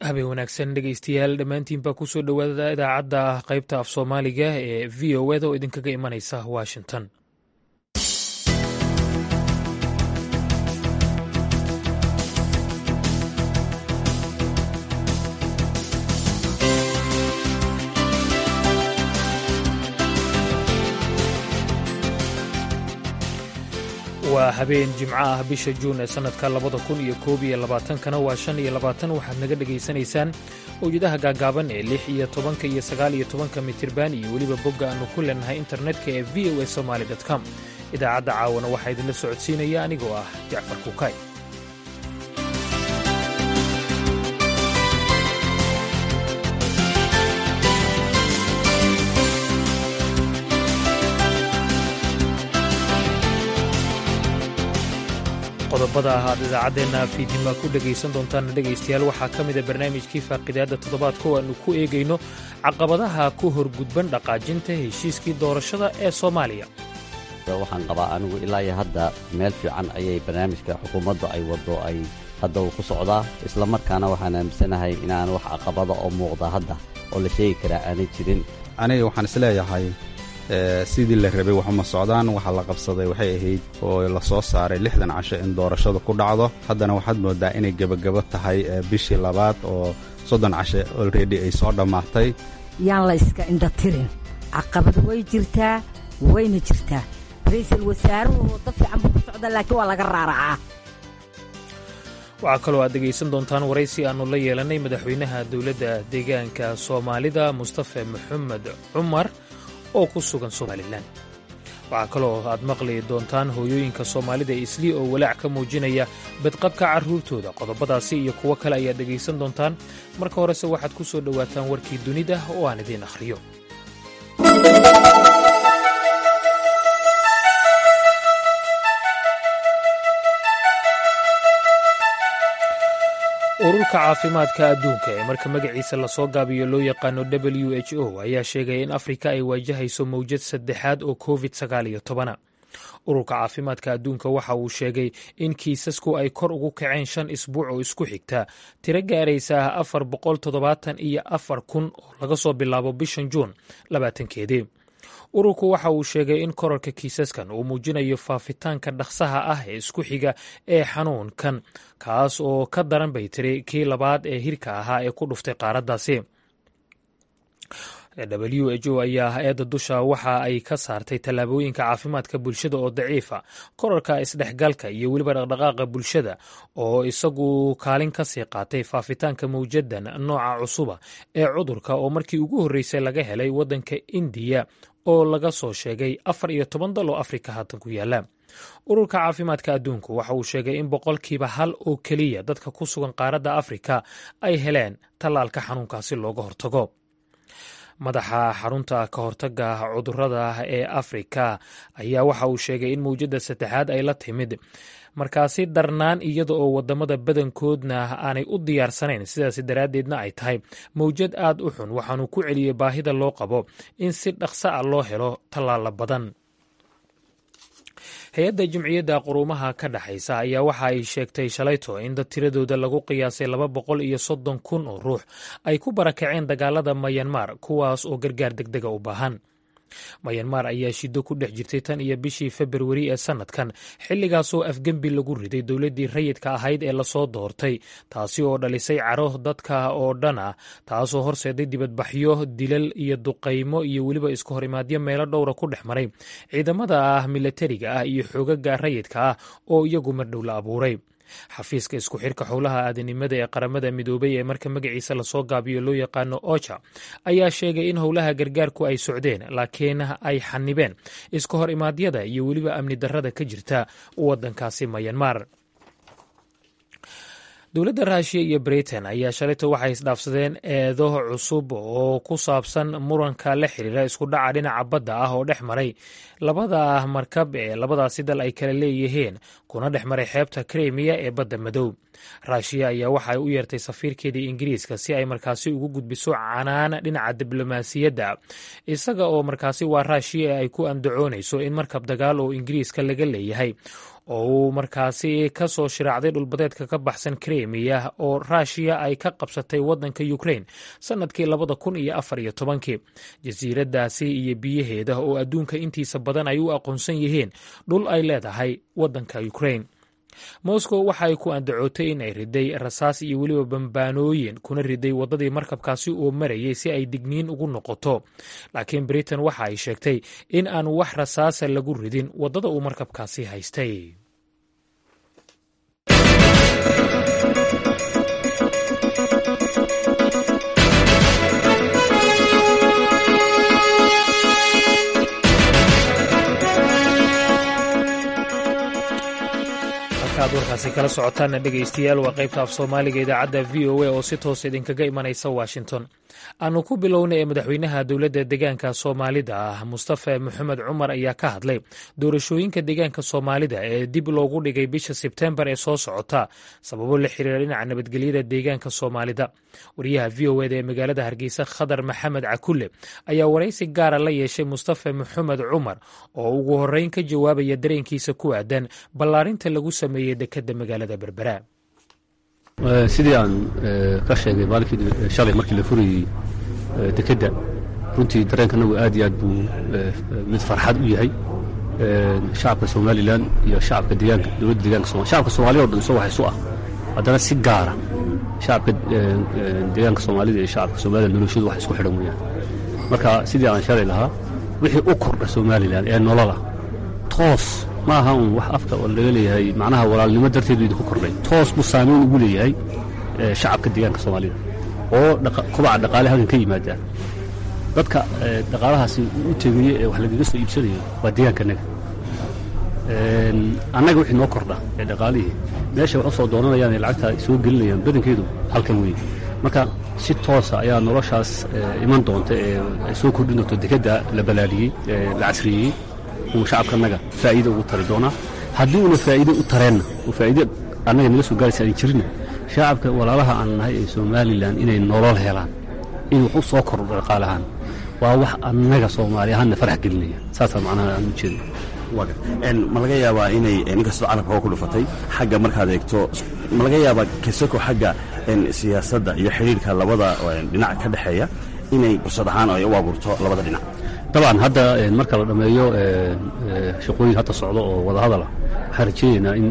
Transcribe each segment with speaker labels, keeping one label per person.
Speaker 1: habeen wanaagsan dhegeystayaal dhammaantiinbaa kusoo dhowaada idaacadda qaybta af soomaaliga ee v o eda oo idinkaga imanaysa washington waa habeen jimco ah bisha juun ee sannadka labada kun iyo koob iyo labaatankana waa shan iyo labaatan waxaad naga dhegaysanaysaan mawjadaha gaagaaban ee lix iyo tobanka iyo sagaal iyo tobanka mitirban iyo weliba bogga aannu ku leenahay internetka ee v o a somaali com idaacadda caawana waxaa idinla socodsiinaya anigoo ah jacfar kuukay qodobada ah aad idaacaddeenna fiidnima ku dhegaysan doontaan dhegaystayaal waxaa ka mida barnaamijkii faaqidaadda toddobaadka oo aannu ku eegayno caqabadaha ku horgudban dhaqaajinta heshiiskii doorashada ee soomaaliya
Speaker 2: waxaan qabaa anigu ilaa iyo hadda meel fiican ayay barnaamijka xukuumaddu ay waddo ay hadda uu ku socdaa isla markaana waxaan aaminsanahay inaan wax caqabada oo muuqda hadda oo la sheegi karaa aanay jirin
Speaker 3: aniga waxaan isleeyahay sidii la rabay waxuma socdaan waxa la qabsaday waxay ahayd oo la soo saaray lixdan casho in doorashadu ku dhacdo haddana waxaad moodaa inay gebagabo tahay bishii labaad oo soddon casho olredy ay soo dhammaatay
Speaker 4: yaan la iska indhatirin caqabad way jirtaa wayna jirtaa ra-iisul wasaaruhu waddo fiican buu ku socda laakiin waa laga raaracaa
Speaker 1: waxaa kaloo aad dhegaysan doontaan waraysi aannu la yeelannay madaxweynaha dowladda deegaanka soomaalida mustafe maxamed cumar oo ku sugan somalilan waxaa kaloo aad maqli doontaan hooyooyinka soomaalida islii oo walaac ka muujinaya badqabka carruurtooda qodobadaasi iyo kuwo kale ayaad dhegaysan doontaan marka horese waxaad ku soo dhowaataan warkii dunida oo aan idiin akhriyo ururka caafimaadka adduunka ee marka magaciisa lasoo gaabiyo loo yaqaano w h o ayaa sheegaya in afrika ay waajahayso mawjad saddexaad oo covid sagaal iyo tobana ururka caafimaadka adduunka waxa uu sheegay in kiisasku ay kor ugu kaceen shan isbuuc oo isku xigta tiro gaaraysa afar boqol toddobaatan iyo afar kun oo laga soo bilaabo bishan juun labaatankeedii ururku waxa uu sheegay in korarka kiisaskan uu muujinayo faafitaanka dhaqsaha ah ee isku xiga ee xanuunkan kaas oo ka daran bay tiri kii labaad ee hirka ahaa ee ku dhuftay qaaraddaasi w h o ayaa hay-adda dusha waxa ay ka saartay tallaabooyinka caafimaadka bulshada oo daciifa korarka isdhexgalka iyo weliba dhaqdhaqaaqa bulshada oo isagu kaalin ka sii qaatay faafitaanka mawjadan nooca cusuba ee cudurka oo markii ugu horreysay laga helay waddanka indiya oo laga soo sheegay afar iyo toban dal oo afrika haatan ku yaala ururka caafimaadka adduunku waxa uu sheegay in boqolkiiba hal oo keliya dadka ku sugan qaaradda afrika ay heleen tallaalka xanuunkaasi looga hortago madaxa xarunta ka hortaga cudurada ee afrika ayaa waxa uu sheegay in mawjadda saddexaad ay la timid markaasi darnaan iyada oo wadamada badankoodna aanay u diyaarsanayn sidaas daraaddeedna ay tahay mawjad aad u xun waxaanuu ku celiyey baahida loo qabo in si dhaqso a loo helo tallaala badan hay-adda jimciyadda quruumaha ka dhexaysa ayaa waxa ay sheegtay shalayto in dad tiradooda lagu qiyaasay laba boqol iyo soddon kun oo ruux ay ku barakaceen dagaalada mayanmar kuwaas oo gargaar degdega u baahan mayanmar ayaa shiddo ku dhex jirtay tan iyo bishii februari ee sannadkan xilligaasoo afgembi lagu riday dowladdii rayidka ahayd ee lasoo doortay taasi oo dhalisay caro dadka oo dhan ah taasoo horseeday dibadbaxyo dilal iyo duqaymo iyo weliba isku horimaadyo meelo dhowra ku dhex maray ciidamada ah milatariga ah iyo xoogaga rayidka ah oo iyagu mardhow la abuuray xafiiska isku xirka howlaha aadanimada ee qaramada midoobay ee marka magaciisa lasoo gaabiyo loo yaqaano oja ayaa sheegay in howlaha gargaarku ay socdeen laakiin ay xanibeen iska hor imaadyada iyo weliba amni darrada ka jirta waddankaasi mayanmar dowladda ruushiya iyo britain ayaa shalayto waxay isdhaafsadeen eedo cusub oo ku saabsan muranka la xiriira isku dhaca dhinaca badda ah oo dhex maray labada markab ee labadaasi dal ay kala leeyihiin kuna dhex maray xeebta krimiya ee badda madow ruushiya ayaa waxa ay u yeertay safiirkeedii ingiriiska si ay markaasi ugu gudbiso canaan dhinaca diblomaasiyadda isaga oo markaasi waa ruushiya ay ku andacoonayso in markab dagaal oo ingiriiska laga leeyahay oo uu markaasi ka soo shiraacday dhulbadeedka ka baxsan kremiya oo ruushiya ay ka qabsatay waddanka ukrain sannadkii labada kun iyo afar iyo tobankii jasiiraddaasi iyo biyaheeda oo adduunka intiisa badan ay u aqoonsan yihiin dhul ay leedahay waddanka ukrain moscow waxa ay ku andacootay in ay riday rasaas iyo weliba bambaanooyin kuna riday waddadii markabkaasi oo marayay si ay digniin ugu noqoto laakiin britain waxa ay sheegtay in aan wax rasaasa lagu ridin waddada uu markabkaasi haystay ad warkaasi kala socotaana dhegaystayaal waa qaybta af soomaaliga idaacadda v o a oo si toos idinkaga imanaysa washington aanu ku bilowna ee madaxweynaha dowladda deegaanka soomaalida ah mustafe maxamed cumar ayaa ka hadlay doorashooyinka deegaanka soomaalida ee dib loogu dhigay bisha sebtembar ee soo socota sababo la xiriira dhinaca nabadgelyada deegaanka soomaalida wariyaha v o eda ee magaalada hargeysa khadar maxamed cakulle ayaa waraysi gaara la yeeshay mustafe maxamed cumar oo ugu horreyn ka jawaabaya dareenkiisa ku aadan ballaarinta lagu sameeyey dekadda magaalada berbera
Speaker 5: sidii aan ka sheegay maalinkii shalay markii la furayey dekedda runtii dareenkanagu aad iyo aad buu mid farxad u yahay shacabka somalilan iyo shacabka deegaanka dowladda deegaanka somalia shacabka soomaaliya o dhan isoo wax isu ah haddana si gaara shacabka deegaanka soomaalida iyo shacabka somalilan noloshadu wax isku xidhan weeyaan marka sidii aan shalay lahaa wixii u kordha somalilan ee nolola toos ma aha un wax afka oo laga leeyahay macnaha walaalnimo darteedu idinku kordhay toos buu saamayn ugu leeyahay shacabka deegaanka soomaalida oo kobaca dhaqaale halkan ka yimaadaan dadka dhaqaalahaasi u tegaya ee wax lagaga soo iibsanayo waa deegaankanaga annaga wixii noo kordha ee dhaqaalihii meesha wax u soo doonanayaan ee lacagta ay soo gelinayaan badankeedu halkan weeye marka si toosa ayaa noloshaas iman doonta ee ay soo kordhin doonto dekedda la balaadhiyey la casriyeeyey uu shacabkanaga faa'iida ugu tari doonaa haddii uuna faa'iide u tareenna oo faa'iide annaga naga soo gaaraysa aan jirinna shacabka walaalaha aan nahay ee somalilan inay nolol helaan in wax u soo kordho dhaqaalahaan waa wax annaga soomaali ahaanna farax gelinaya saasaa macnaha aan u jeeda
Speaker 6: ma laga yaabaa inay ninkastoo carabka oo ku dhufatay xagga markaad eegto ma laga yaabaa kasako xagga siyaasadda iyo xidhiirka labada dhinac ka dhexeeya inay fursad ahaan ay u abuurto labada dhinac
Speaker 5: dabcan hadda marka la dhammeeyo shaqooyin hadda socdo oo wadahadala waxaan rajeynaynaa in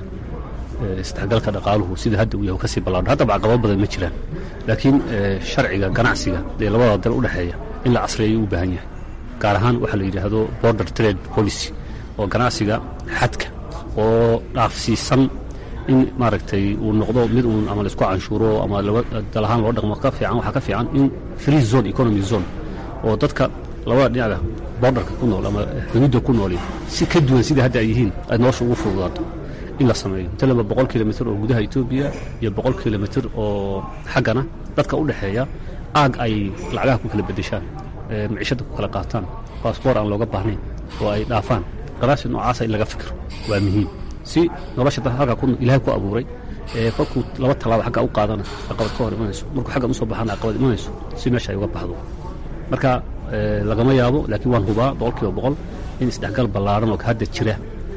Speaker 5: isdhexgalka dhaqaaluhu sida hadda uu yahay kasii ballaadho haddaba caqabado badan ma jiraan laakiin sharciga ganacsiga ee labada dal u dhexeeya in la casriyeeyo u baahan yahay gaar ahaan waxaa la yidhaahdo border trade policy oo ganacsiga xadka oo dhaafsiisan in maaragtay uu noqdo mid uun ama laisku canshuuro ama laba dal ahaan loo dhaqmo ka fiican waxaa ka fiican in free zone economy zone oo dadka labada dhinaca borderka ku nool ama xuduudda ku nooli si ka duwan sidai hadda ay yihiin ay nolosha ugu fududaato in la sameeyo talaba boqol kilomitr oo gudaha etoobiya iyo boqol kilomitr oo xaggana dadka u dhexeeya aag ay lacagaha ku kala beddeshaan maciishadda ku kala qaataan baasboor aan looga baahnayn oo ay dhaafaan qaraasi noocaasa in laga fikiro waa muhiim si nolosha dad halka ilaahay ku abuuray ee kolkuu laba tallaabo xagga u qaadana caqabad ka hor imanayso markuu xaggan usoo baxana caqabad imanayso si meesha ay uga baxdo marka lagama yaabo laakiin waan hubaa boqol kiiba boqol in isdhexgal ballaaran oo hadda jira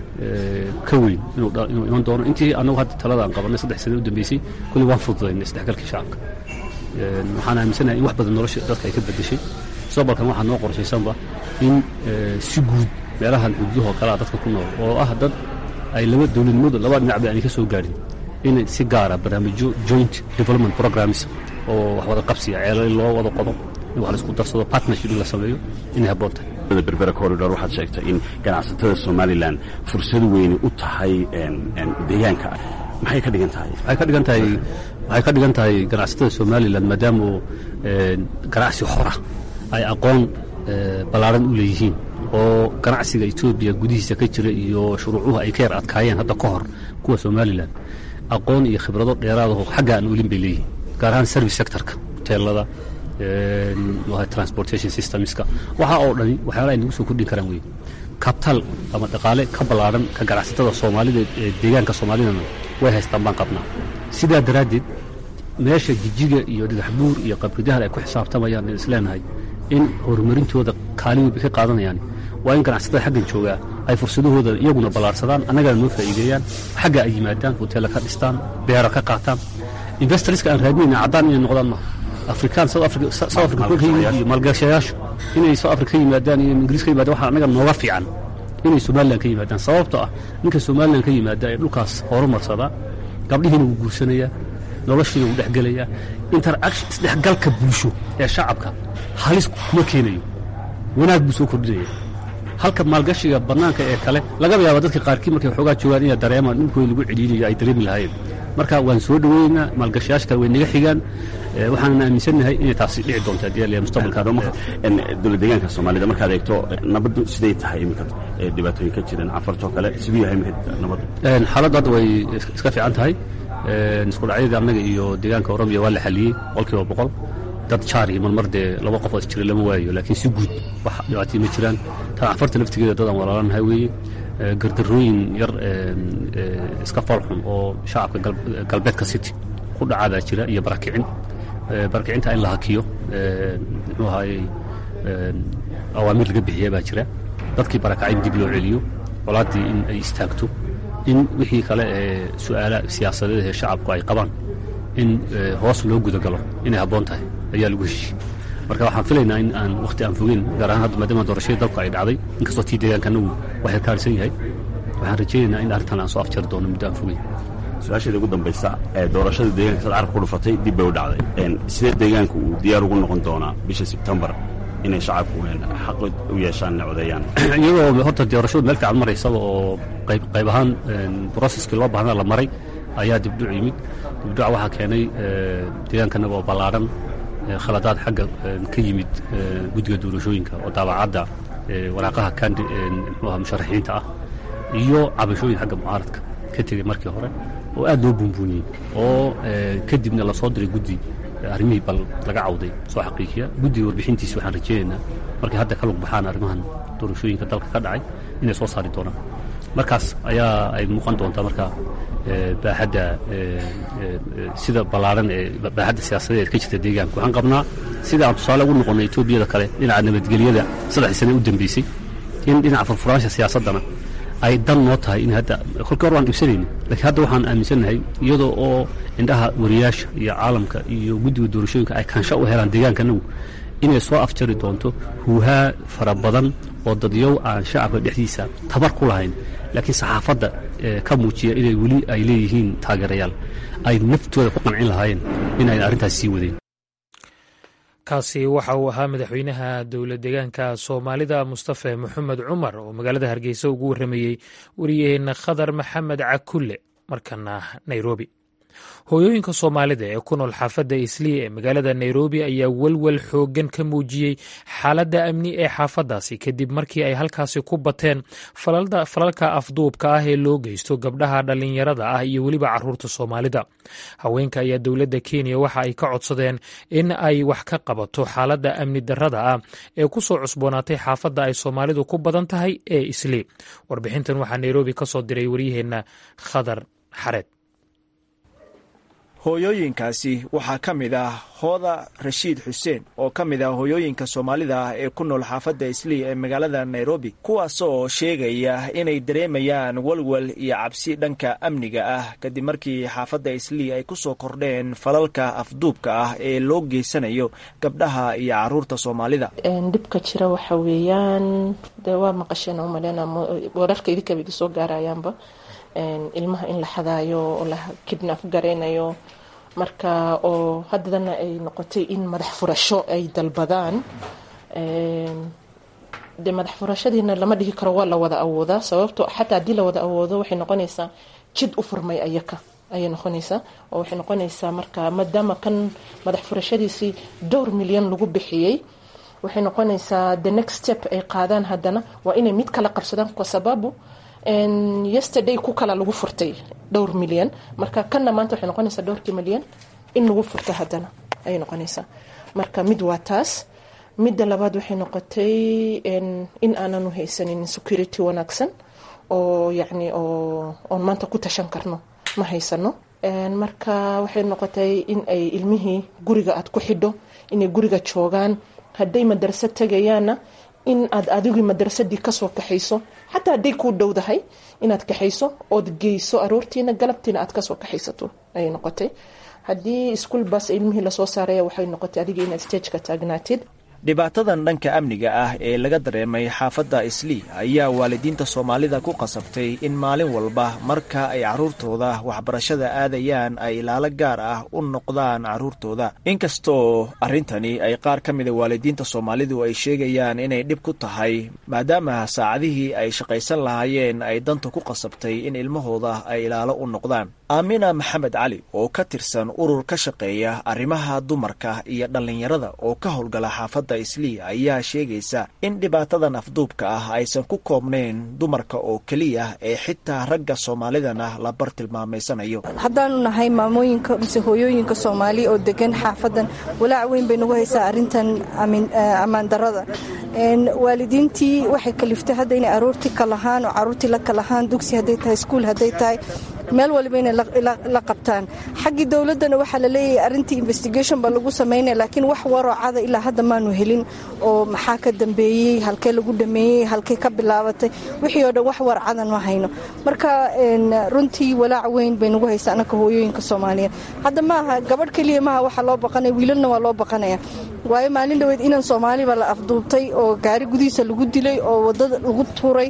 Speaker 5: ka weyn inuu iman doono intii annagu hadda talada aan qabanay saddex sane u dambeysay kulli waan fududaynay isdhexgalkii shacabka waxaan aaminsanahay in wax badan nolosha dadka ay ka beddeshay mustaqbalkan waxaa noo qorshaysanba in si guud meelahan xuduudahoo kalea dadka ku nool oo ah dad ay laba dowladnimadu laba dhinacba aanay ka soo gaadhin in si gaara barnaamijyo joint development programs oo wax wada qabsiya ceelal loo wada qodo in wax laisku darsado partnership in la sameeyo inay habboon tahay
Speaker 6: berbera corridor waxaad sheegtay in ganacsatada somalilan fursad weyni u tahay deegaanka maxay ka dhigan tahay
Speaker 5: waxay ka dhigan tahay waxay ka dhigan tahay ganacsatada somalilan maadaama ganacsi xora ay aqoon ballaaran u leeyihiin oo ganacsiga etoobiya gudihiisa ka jira iyo shuruucuhu ay ka yar adkaayeen hadda ka hor kuwa somalilan aqoon iyo khibrado dheeraadaho xagga aan olin bay leeyihiin gaar ahaan service sectorka hoteelada transportation systemska waxaa oo dhani waxyaala ay nagu soo kordhin karaan wey kabtal ama dhaqaale ka ballaaran ka ganacsatada soomaalida ee deegaanka soomaalidana way haystaan baan qabnaa sidaa daraaddeed meesha jijiga iyo dhagaxbuur iyo qabridahal ay ku xisaabtamayaan in isleenahay in horumarintooda kaalin weyn bay ka qaadanayaan waa in ganacsatada xaggan joogaa ay fursadahooda iyaguna ballaarsadaan annagana noo faa'iideeyaan xagga ay yimaadaan hoteella ka dhistaan beera ka qaataan investorska aan raadinayna caddaan inay noqdaan maaha afrikaan south africa south africa kuwa ka yimid iyo maalgashayaashu inay south africa ka yimaadaan iyo ingiriis ka yimaadaan waxaa annaga nooga fiican inay somalilan ka yimaadaan sababtoo ah ninka somalilan ka yimaada ee dhulkaas horumarsadaa gabdhihiina wuu guursanayaa noloshiina wuu dhexgelayaa interaction isdhexgalka bulsho ee shacabka halis kuma keenayo wanaag buu soo kordhinaya halka maalgashiga bannaanka ee kale lagaba yaaba dadka qaarkii markay waxoogaa joogaan inay dareemaan dhulkooda lagu cidhiidhiyo ay dareemi lahaayeen marka waan soo dhoweynaynaa maalgashayaasha kale way naga xigaan waxaanan aaminsannahay inay taasi dhici doonto haddii la mustaqbalka
Speaker 6: dowlad deegaanka soomaalida markaad eegto nabaddu siday tahay iminka dhibaatooyin ka jiran cafartoo kale siduu yahay imika nabaddu
Speaker 5: xaaladdu hadda way iska fiican tahay isku dhacyadii annaga iyo deegaanka oromiya waa la xaliyey boqolkiiba boqol dad jaari marmar dee laba qof oo isjira lama waayo laakiin si guud wax dhibaatay ma jiraan tan cafarta laftigeeda dadaan walaalanahay weeye gardarooyin yar iska foolxun oo shacabka galbeedka city ku dhacaadaa jira iyo barakicin barakicinta in la hakiyo muxuu ahaayey awaamiir laga bixiya baa jira dadkii barakacay in dib loo celiyo colaaddii in ay istaagto in wixii kale ee su'aala siyaasadeed ee shacabku ay qabaan in hoos loo gudagalo inay habboon tahay ayaa lagu heshiye marka waxaan filaynaa in aan wakhti aan fogeyn gaar ahaan hadda maadaama doorashadii dalku ay dhacday inkastoo tii deegaanka anagu wax yar kaarisan yahay waxaan rajaynaynaa in arrintan aan soo afjari doono muddo aan fogeyn
Speaker 6: su-aasheeda ugu dambaysa ee doorashada deegaanka sad carabka ku dhufatay dib bay u dhacday sidee deegaanku uu diyaar ugu noqon doonaa bisha sebtembar inay shacabku xaq u yeeshaan inay codeeyaan
Speaker 5: iyadoo horta doorashadu meel fiican maraysaba oo qayb qayb ahaan broseskii loo baahnaa la maray ayaa dibdhuc yimid dibdhuca waxaa keenay deegaankanaga oo ballaadhan khaladaad xagga ka yimid guddiga doorashooyinka oo daabacadda waraaqaha kandi mxuaha musharaxiinta ah iyo cabashooyin xagga mucaaradka ka tegey markii hore oo aad loo buunbuuniyey oo kadibna lasoo diray guddi arrimihii bal laga cawday soo xaqiijiya guddiga warbixintiisi waxaan rajaynaynaa markay hadda ka lug baxaan arrimahan doorashooyinka dalka ka dhacay inay soo saari doonaan markaas ayaa ay muuqan doontaa marka baaxadda sida ballaaran ee baaxadda siyaasadeed ka jirta deegaanka waxaan qabnaa sida aan tusaale ugu noqonnay etoobiyada kale dhinaca nabadgelyada saddexdii sane u dambeysay in dhinaca furfuraansha siyaasaddana ay dan noo tahay in hadda kolkii hor waan dhibsanayna lakiin hadda waxaan aaminsannahay iyadoo oo indhaha wariyaasha iyo caalamka iyo guddiga doorashooyinka ay kaansho u helaan deegaankanagu inay soo afjari doonto huuhaa fara badan oo dadyow aan shacabka dhexdiisa tabar ku lahayn laakiin saxaafadda ka muujiya inay weli ay leeyihiin taageerayaal ay naftooda ku qancin lahaayeen inayna arrintaas sii wadeen
Speaker 1: kaasi waxa uu ahaa madaxweynaha dowla deegaanka soomaalida mustafe moxamed cumar oo magaalada hargeysa ugu warramayey wariyaheenna khadar maxamed cakulle markana nairobi hooyooyinka soomaalida ee ku nool xaafadda islii ee magaalada nairobi ayaa welwel xooggan ka muujiyey xaaladda amni ee xaafaddaasi kadib markii ay halkaasi ku bateen falalka afduubka ah ee loo geysto gabdhaha dhallinyarada ah iyo weliba caruurta soomaalida haweenka ayaa dowladda kenya waxa ay ka codsadeen in ay wax ka qabato xaaladda amni darrada ah ee ku soo cusboonaatay xaafadda ay soomaalidu ku badan tahay ee islii warbixintan waxaa nairobi ka soo diray waryaheenna khadar xareed
Speaker 7: hooyooyinkaasi waxaa ka mid ah hooda rashiid xuseen oo ka mid ah hooyooyinka soomaalida ah ee ku nool xaafadda islii ee magaalada nairobi kuwaasoo sheegaya inay dareemayaan walwal iyo cabsi dhanka amniga ah kadib markii xaafadda islii ay ku soo kordheen falalka afduubka ah ee loo geysanayo gabdhaha iyo caruurta soomaalida
Speaker 8: dhibka jira waxa weeyaan de waa maqasheen umalena wararka idinkaba iga soo gaarayaanba ilmaha in la xadaayo oo la kidnaf garaynayo marka oo haddana ay noqotay in madax furasho ay dalbadaan de madax furashadiina lama dhihi karo waa la wada awoodaa sababto xataa haddii la wada awoodo waxay noqonaysaa jid u furmay ayaka ayay noqonaysaa oo waxay noqonaysaa marka maadaama kan madax furashadiisii dhowr milyan lagu bixiyey waxay noqonaysaa the next step ay qaadaan haddana waa inay mid kala qabsadaan kwa sababu yesterday ku kala lagu furtay dhowr milyan marka kanna maanta waxay noqonaysaa dhowrkii milyan in lagu furto haddana ayay noqonaysaa marka mid waa taas midda labaad waxay noqotay in aananu haysanin security wanaagsan oo yacni oo oon maanta ku tashan karno ma haysano marka waxay noqotay in ay ilmihii guriga aad ku xidho inay guriga joogaan hadday madarasa tegayaanna in aad adigii madrasadii kasoo kaxayso xataa hadday kuu dhowdahay inaad kaxayso ood geyso aroortiina galabtiina aad kasoo kaxaysato ayay noqotay haddii iskuol bas ilmihii lasoo saaraya waxay noqotay adiga inaad stageka taagnaatid
Speaker 7: dhibaatadan dhanka amniga ah ee laga dareemay xaafadda islii ayaa waalidiinta soomaalida ku qasabtay in maalin walba marka ay carruurtooda waxbarashada aadayaan ay ilaalo gaar ah u noqdaan carruurtooda inkastoo arrintani ay qaar ka mida waalidiinta soomaalidu ay sheegayaan inay dhib ku tahay maadaama saacadihii ay shaqaysan lahaayeen ay danta ku qasabtay in ilmahooda ay ilaalo u noqdaan aamina maxamed cali oo ka tirsan urur ka shaqeeya arrimaha dumarka iyo dhallinyarada oo ka howlgala xaafadda islii ayaa sheegaysa in dhibaatadan afduubka ah aysan ku koobnayn dumarka oo keliya ee xitaa ragga soomaalidana la bartilmaamaysanayo
Speaker 9: haddaanu nahay maamooyinka mise hooyooyinka soomaali oo degan xaafadan walaac weyn bay nagu haysaa arrintan ammaandarada waalidiintii waxay kaliftay hadda inay aroortii kalahaan oo caruurtii la kalahaan dugsi hadday tahay iskuul hadday tahay meel waliba inay la qabtaan xaggii dowladdana waxaa la leeyahay arrintii investigation baa lagu samaynaya laakiin wax waroocada ilaa hadda maanu helin oo maxaa ka dambeeyey halkee lagu dhameeyey halkee ka bilaabatay wixii oo dhan wax warcadan ma hayno marka runtii walaac weyn bay nagu haysaa anaka hooyooyinka soomaaliyeed hadda maaha gabadh keliya maaha waxaa loo baqanaya wiilalna waa loo baqanaya waayo maalin dhoweed inan soomaaliba la afduubtay oo gaari gudihiisa lagu dilay oo wadada lagu tuuray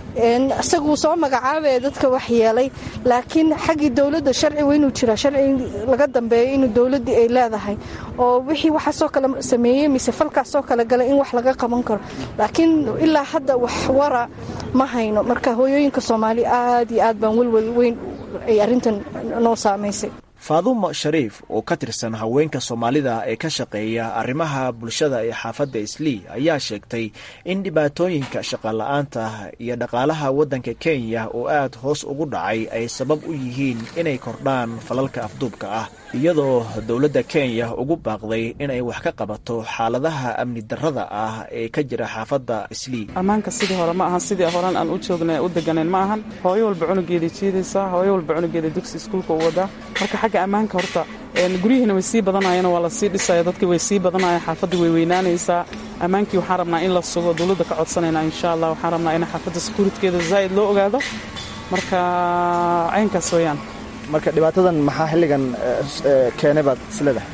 Speaker 9: isaguu soo magacaabaya dadka wax yeelay laakiin xaggii dowladda sharci weynuu jira sharci laga dambeeyo inuu dowladdii ay leedahay oo wixii waxaasoo kale sameeyey mise falkaasoo kale galay in wax laga qaban karo laakiin ilaa hadda wax wara ma hayno marka hooyooyinka soomaali aad iyo aad baan welwel weyn ay arrintan noo saamaysay
Speaker 7: faadumo shariif oo ka tirsan haweenka soomaalida ee ka shaqeeya arrimaha bulshada ee xaafadda islii ayaa sheegtay in dhibaatooyinka shaqala-aanta iyo dhaqaalaha waddanka kenya oo aad hoos ugu dhacay ay sabab u yihiin inay kordhaan falalka afduubka ah iyadoo dowladda kenya ugu baaqday inay wax ka qabato xaaladaha amni darrada ah ee ka jira xaafadda islii
Speaker 10: ammaanka sidii hore ma ahan sidii horan aan u joogna u deganayn ma ahan hooyo walba cunugeeday jiidaysaa hooyo walba cunugeeda dugsi iskuulka u wadaa marka xagga ammaanka horta guryihiina way sii badanayeen waa la sii dhisaya dadkii way sii badanayeen xaafadda way weynaanaysaa ammaankii waxaan rabnaa in la sugo dowladda ka codsanaynaa insha allah waxaan rabnaa in xaafadda sekuuritkeeda zaa'id loo ogaado marka caynkaas weeyaan
Speaker 7: marka dhibaatadan maxaa xilligan keenay baad isleedahay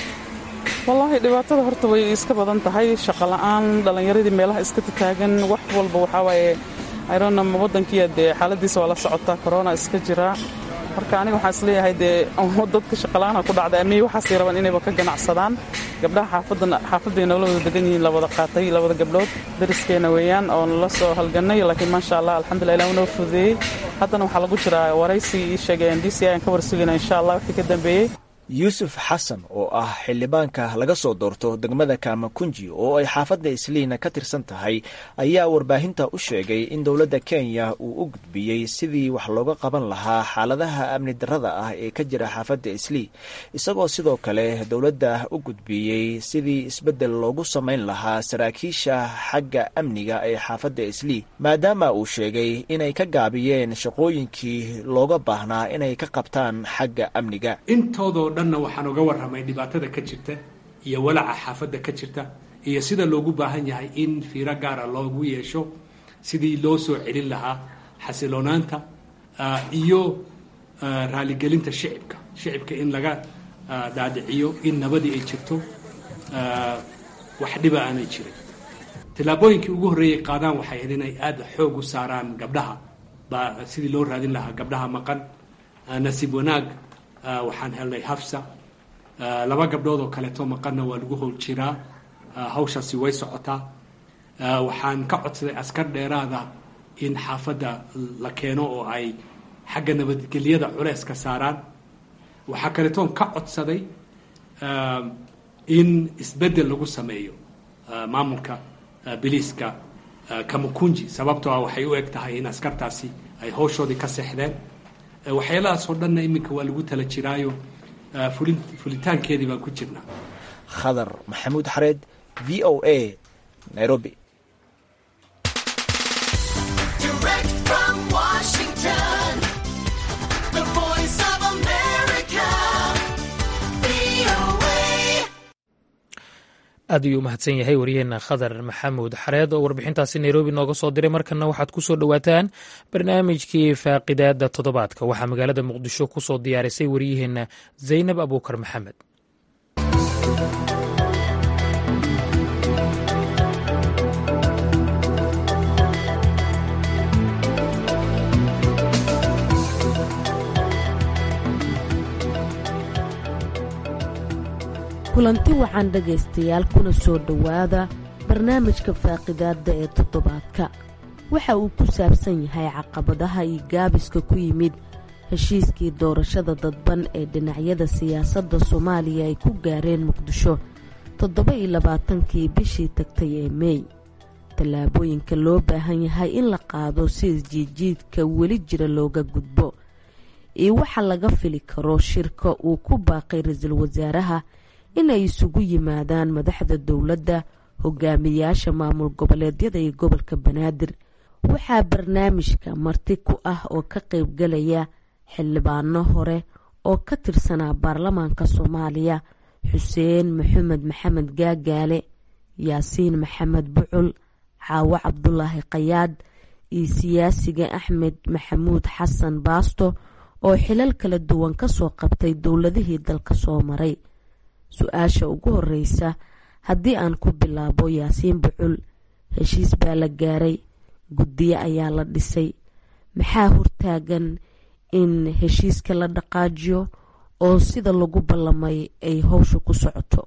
Speaker 10: wallaahi dhibaatada horta way iska badan tahay shaqo la'aan dhallinyaradii meelaha iska tataagan wax walba waxaa waaye irona waddankiiya dee xaaladiisa waa la socotaa corona iska jira marka aniga waxaan isleeyahay dee dadka shaqala'aana ku dhacda amniyi waxaasay rabaan inayba ka ganacsadaan gabdhaha xaafadan xaafadday noola wada degan yihiin la wada qaatay labada gabdhood dariskeena weeyaan oo nala soo halgannay laakiin maasha allah alxamdulillah ilah unoo fududeeyey haddana waxaa lagu jiraa waraysi ii sheegeen d c ayaan ka warsugayna insha allah wixii ka dambeeyey
Speaker 7: yuusuf xasan oo ah xildhibaanka laga soo doorto degmada kaamakunji oo ay xaafadda isliina ka tirsan tahay ayaa warbaahinta u sheegay in dowladda kenya uu u gudbiyey sidii wax looga qaban lahaa xaaladaha amni darrada ah ee ka jira xaafadda islii isagoo sidoo kale dowladda u gudbiyey sidii isbeddel loogu samayn lahaa saraakiisha xagga amniga ee xaafadda islii maadaama uu sheegay inay ka gaabiyeen shaqooyinkii looga baahnaa inay ka qabtaan xagga amniga
Speaker 11: dhanna waxaan uga warramay dhibaatada ka jirta iyo walaca xaafadda ka jirta iyo sida loogu baahan yahay in fiiro gaara loogu yeesho sidii loo soo celin lahaa xasiloonaanta iyo raaligelinta shicibka shicibka in laga dhaadhiciyo in nabadii ay jirto wax dhiba aanay jirin tillaabooyinkii ugu horreeyay qaadaan waxay ahayd inay aada xoog u saaraan gabdhaha baa sidii loo raadin lahaa gabdhaha maqan nasiib wanaag waxaan helnay hafsa laba gabdhood oo kaleeto maqanna waa lagu howl jiraa hawshaasi way socotaa waxaan ka codsaday askar dheeraada in xaafadda la keeno oo ay xagga nabadgelyada culeyska saaraan waxaa kaleetoon ka codsaday in isbeddel lagu sameeyo maamulka biliiska kamakunji sababtoo ah waxay u eg tahay in askartaasi ay hawshoodii ka seexdeen waxyaalahaasoo dhanna iminka waa lagu tala jiraayo fulitaankeedii baan ku jirnaa
Speaker 7: khadar maxamuud xareed v o a nairobi
Speaker 1: aad ayuu u mahadsan yahay wariyeenna khadar maxamuud xareed oo warbixintaasi nairobi nooga soo diray markanna waxaad ku soo dhowaataan barnaamijkii faaqidaada toddobaadka waxaa magaalada muqdisho ku soo diyaarisay waryaheenna zaynab abuukar maxamed
Speaker 12: kulanti waxaan dhegaystayaal kuna soo dhowaada barnaamijka faaqidaadda ee toddobaadka waxa uu ku saabsan yahay caqabadaha iyo gaabiska ku yimid heshiiskii doorashada dadban ee dhinacyada siyaasadda soomaaliya ay ku gaareen muqdisho toddoba iyo labaatankii bishii tagtay ee meey tallaabooyinka loo baahan yahay in la qaado si isjiidjiidka weli jira looga gudbo iyo waxa laga fili karo shirka uu ku baaqay ra-iisul wasaaraha inay isugu yimaadaan madaxda dowladda hogaamiyaasha maamul goboleedyada iyo gobolka banaadir waxaa barnaamijka marti ku ah oo ka qaybgalaya xildhibaano hore oo ka tirsanaa baarlamaanka soomaaliya xuseen maxamed maxamed gaagaale yaasiin maxamed bucul caawo cabdulaahi qayaad iyo siyaasiga axmed maxamuud xasan baasto oo xilal kala duwan kasoo qabtay dowladihii dalka soo maray su-aasha ugu horeysa haddii aan ku bilaabo yaasiin bucul heshiis baa la gaaray guddiyo ayaa la dhisay maxaa hortaagan in heshiiska la dhaqaajiyo oo sida lagu ballamay ay howsha ku socoto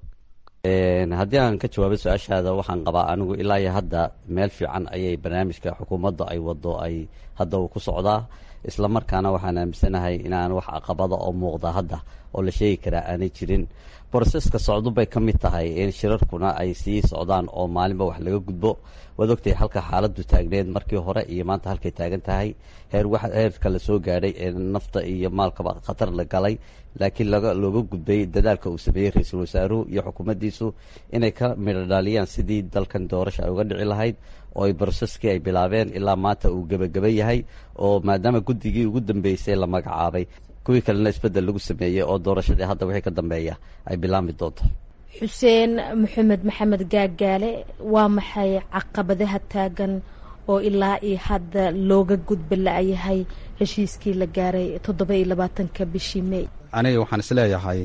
Speaker 2: haddii aan ka jawaabo su-aashaada waxaan qabaa anigu ilaa iyo hadda meel fiican ayay barnaamijka xukuumadda ay wado ay hadda uu ku socdaa isla markaana waxaan aaminsanahay inaan wax caqabada oo muuqda hadda oo la sheegi karaa aanay jirin broseska socdo bay ka mid tahay in shirarkuna ay sii socdaan oo maalinba wax laga gudbo waad ogtahay halka xaaladdu taagneed markii hore iyo maanta halkay taagan tahay heer heerka la soo gaadhay ee nafta iyo maalkaba khatar la galay laakiin looga gudbay dadaalka uu sameeyey ra-iisul wasaaruhu iyo xukuumaddiisu inay ka midho dhaaliyaan sidii dalkan doorasha ay uga dhici lahayd oo ay broseskii ay bilaabeen ilaa maanta uu gebageba yahay oo maadaama guddigii ugu dambeysay la magacaabay kuwii kalena isbeddel lagu sameeyey oo doorashadii hadda wixii ka dambeeya ay bilaami doonto
Speaker 12: xuseen maxamed maxamed gaagaale waa maxay caqabadaha taagan oo ilaa iyo hadda looga gudba la-yahay heshiiskii la gaaray toddoba iyo labaatanka bishii mey
Speaker 3: aniga waxaan isleeyahay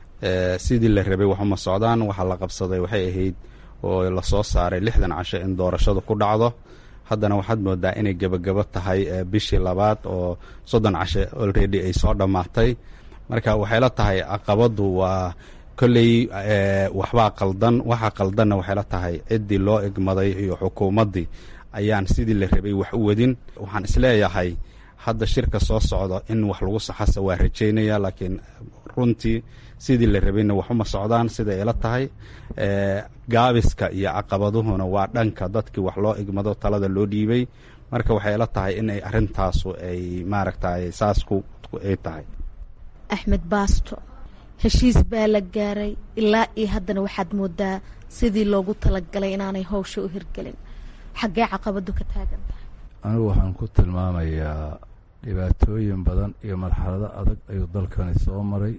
Speaker 3: sidii la rabay waxuma socdaan waxa la qabsaday waxay ahayd oo lasoo saaray lixdan casho in doorashadu ku dhacdo haddana waxaad moodaa inay gebagabo tahay bishii labaad oo soddon cashe olredy ay soo dhammaatay marka waxayla tahay caqabadu waa kolley waxbaa qaldan waxa qaldanna waxayla tahay ciddii loo egmaday iyo xukuumaddii ayaan sidii la rabay wax u wadin waxaan isleeyahay hadda shirka soo socdo in wax lagu saxasa waa rajaynaya laakiin runtii sidii la rabayna waxuma socdaan siday ila tahay gaabiska iyo caqabaduhuna waa dhanka dadkii wax loo igmado talada loo dhiibay marka waxay ila tahay inay arintaasu ay maaragtay saasku ay tahay
Speaker 12: axmed baasto heshiis baa la gaaray ilaa iyo haddana waxaad moodaa sidii loogu talagalay inaanay howsha u hirgelin xaggee caqabadu ka taagan tahay
Speaker 13: anigu waxaan ku tilmaamayaa dhibaatooyin badan iyo marxalado adag ayuu dalkani soo maray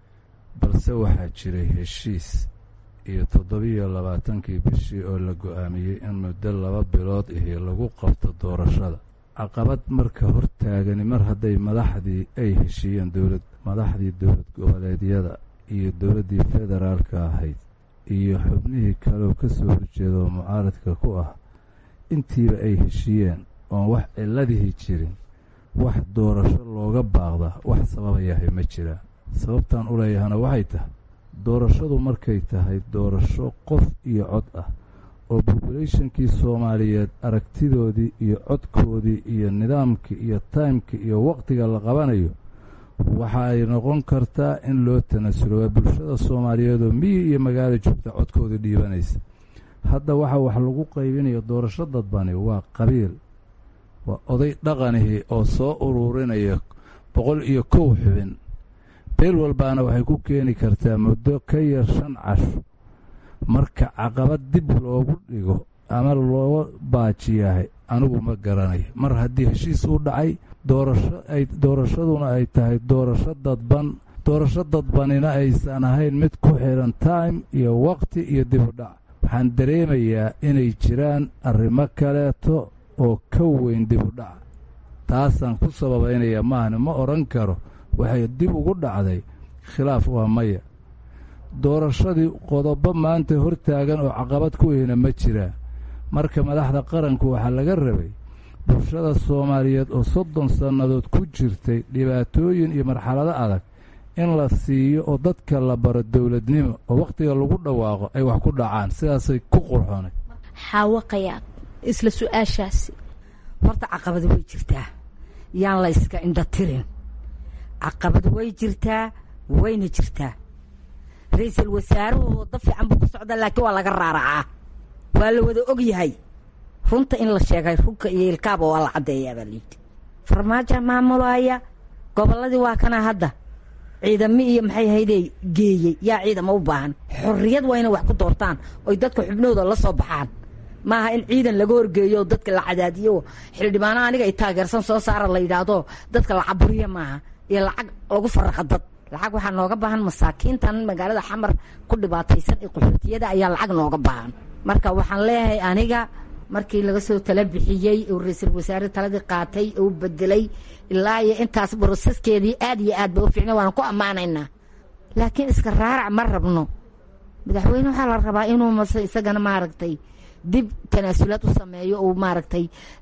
Speaker 13: balse waxaa jiray heshiis iyo toddobiyo labaatankii bishii oo la go-aamiyey in muddo laba bilood ihi lagu qabto doorashada caqabad marka hortaagani mar hadday madaxdii ay heshiiyeen dowlad madaxdii dowlad goboleedyada iyo dowladdii federaalka ahayd iyo xubnihii kaleoo ka soo horjeeda oo mucaaradka ku ah intiiba ay heshiiyeen oon wax cilladihii jirin wax doorasho looga baaqda wax sababayahay ma jiraan sababtaan u leeyahana waxay tahay doorashadu markay tahay doorasho qof iyo cod ah oo bobulationkii soomaaliyeed aragtidoodii iyo codkoodii iyo nidaamkii iyo taymkii iyo wakhtiga la qabanayo waxa ay noqon kartaa in loo tanasulo waa bulshada soomaaliyeed oo miyi iyo magaalo joogta codkooda dhiibanaysa hadda waxa wax lagu qaybinayo doorasho dadbani waa qabiil waa oday dhaqanihii oo soo ururinaya boqol iyo kow xubin beel walbaana waxay ku keeni kartaa muddo ka yar shan casho marka caqabad dib loogu dhigo ama loo baajiyahay anigu ma garanayo mar haddii heshiis u dhacay doorasho ay doorashaduna ay tahay doorasho dadban doorasho dadbanina aysan ahayn mid ku xiran time iyo waqti iyo dib u dhac waxaan dareemayaa inay jiraan arrimo kaleeto oo ka weyn dib u dhaca taasaan ku sababaynaya maahane ma odhan karo waxay dib ugu dhacday khilaaf waa maya doorashadii qodobo maanta hor taagan oo caqabad ku ehna ma jiraa marka madaxda qaranku waxaa laga rabay bulshada soomaaliyeed oo soddon sannadood ku jirtay dhibaatooyin iyo marxalado adag in la siiyo oo dadka la baro dowladnimo oo wakhtiga lagu dhawaaqo ay wax ku dhacaan sidaasay ku qurxoonay
Speaker 14: xaawaqayaa isla su-aashaasi
Speaker 4: horta caqabad way jirtaa yaan la yska indha tirin caqabad way jirtaa wayna jirtaa ra-iisul wasaaruhu waddo fiican buu ku socdaa laakiin waa laga raaracaa waa la wada og yahay runta in la sheegay runka iyo ilkaaba waa la caddeeyaa baa layidhi farmaajo maamulaya gobolladii waa kana hadda ciidamo iyo maxay ahaydee geeyey yaa ciidamo u baahan xorriyad waa inay wax ku doortaan oy dadka xubnooda la soo baxaan maaha in ciidan laga horgeeyo dadka la cadaadiyo xildhibaano aniga ay taageersan soo saara la yidhaahdo dadka la caburiya maaha iyo lacag lagu faraqa dad lacag waxaa nooga baahan masaakiintan magaalada xamar ku dhibaataysan ee qaxootiyada ayaa lacag nooga baahan marka waxaan leeyahay aniga markii laga soo tala bixiyey oo ra-iisul wasaare taladii qaatay oo bedelay ilaa iyo intaas boroseskeedii aad iyo aad ba u fiicna waana ku ammaanaynaa laakiin iska raarac ma rabno madaxweyne waxaa la rabaa inuu mase isagana maaragtay dib tanaasulaad u sameeyo uu maaragtay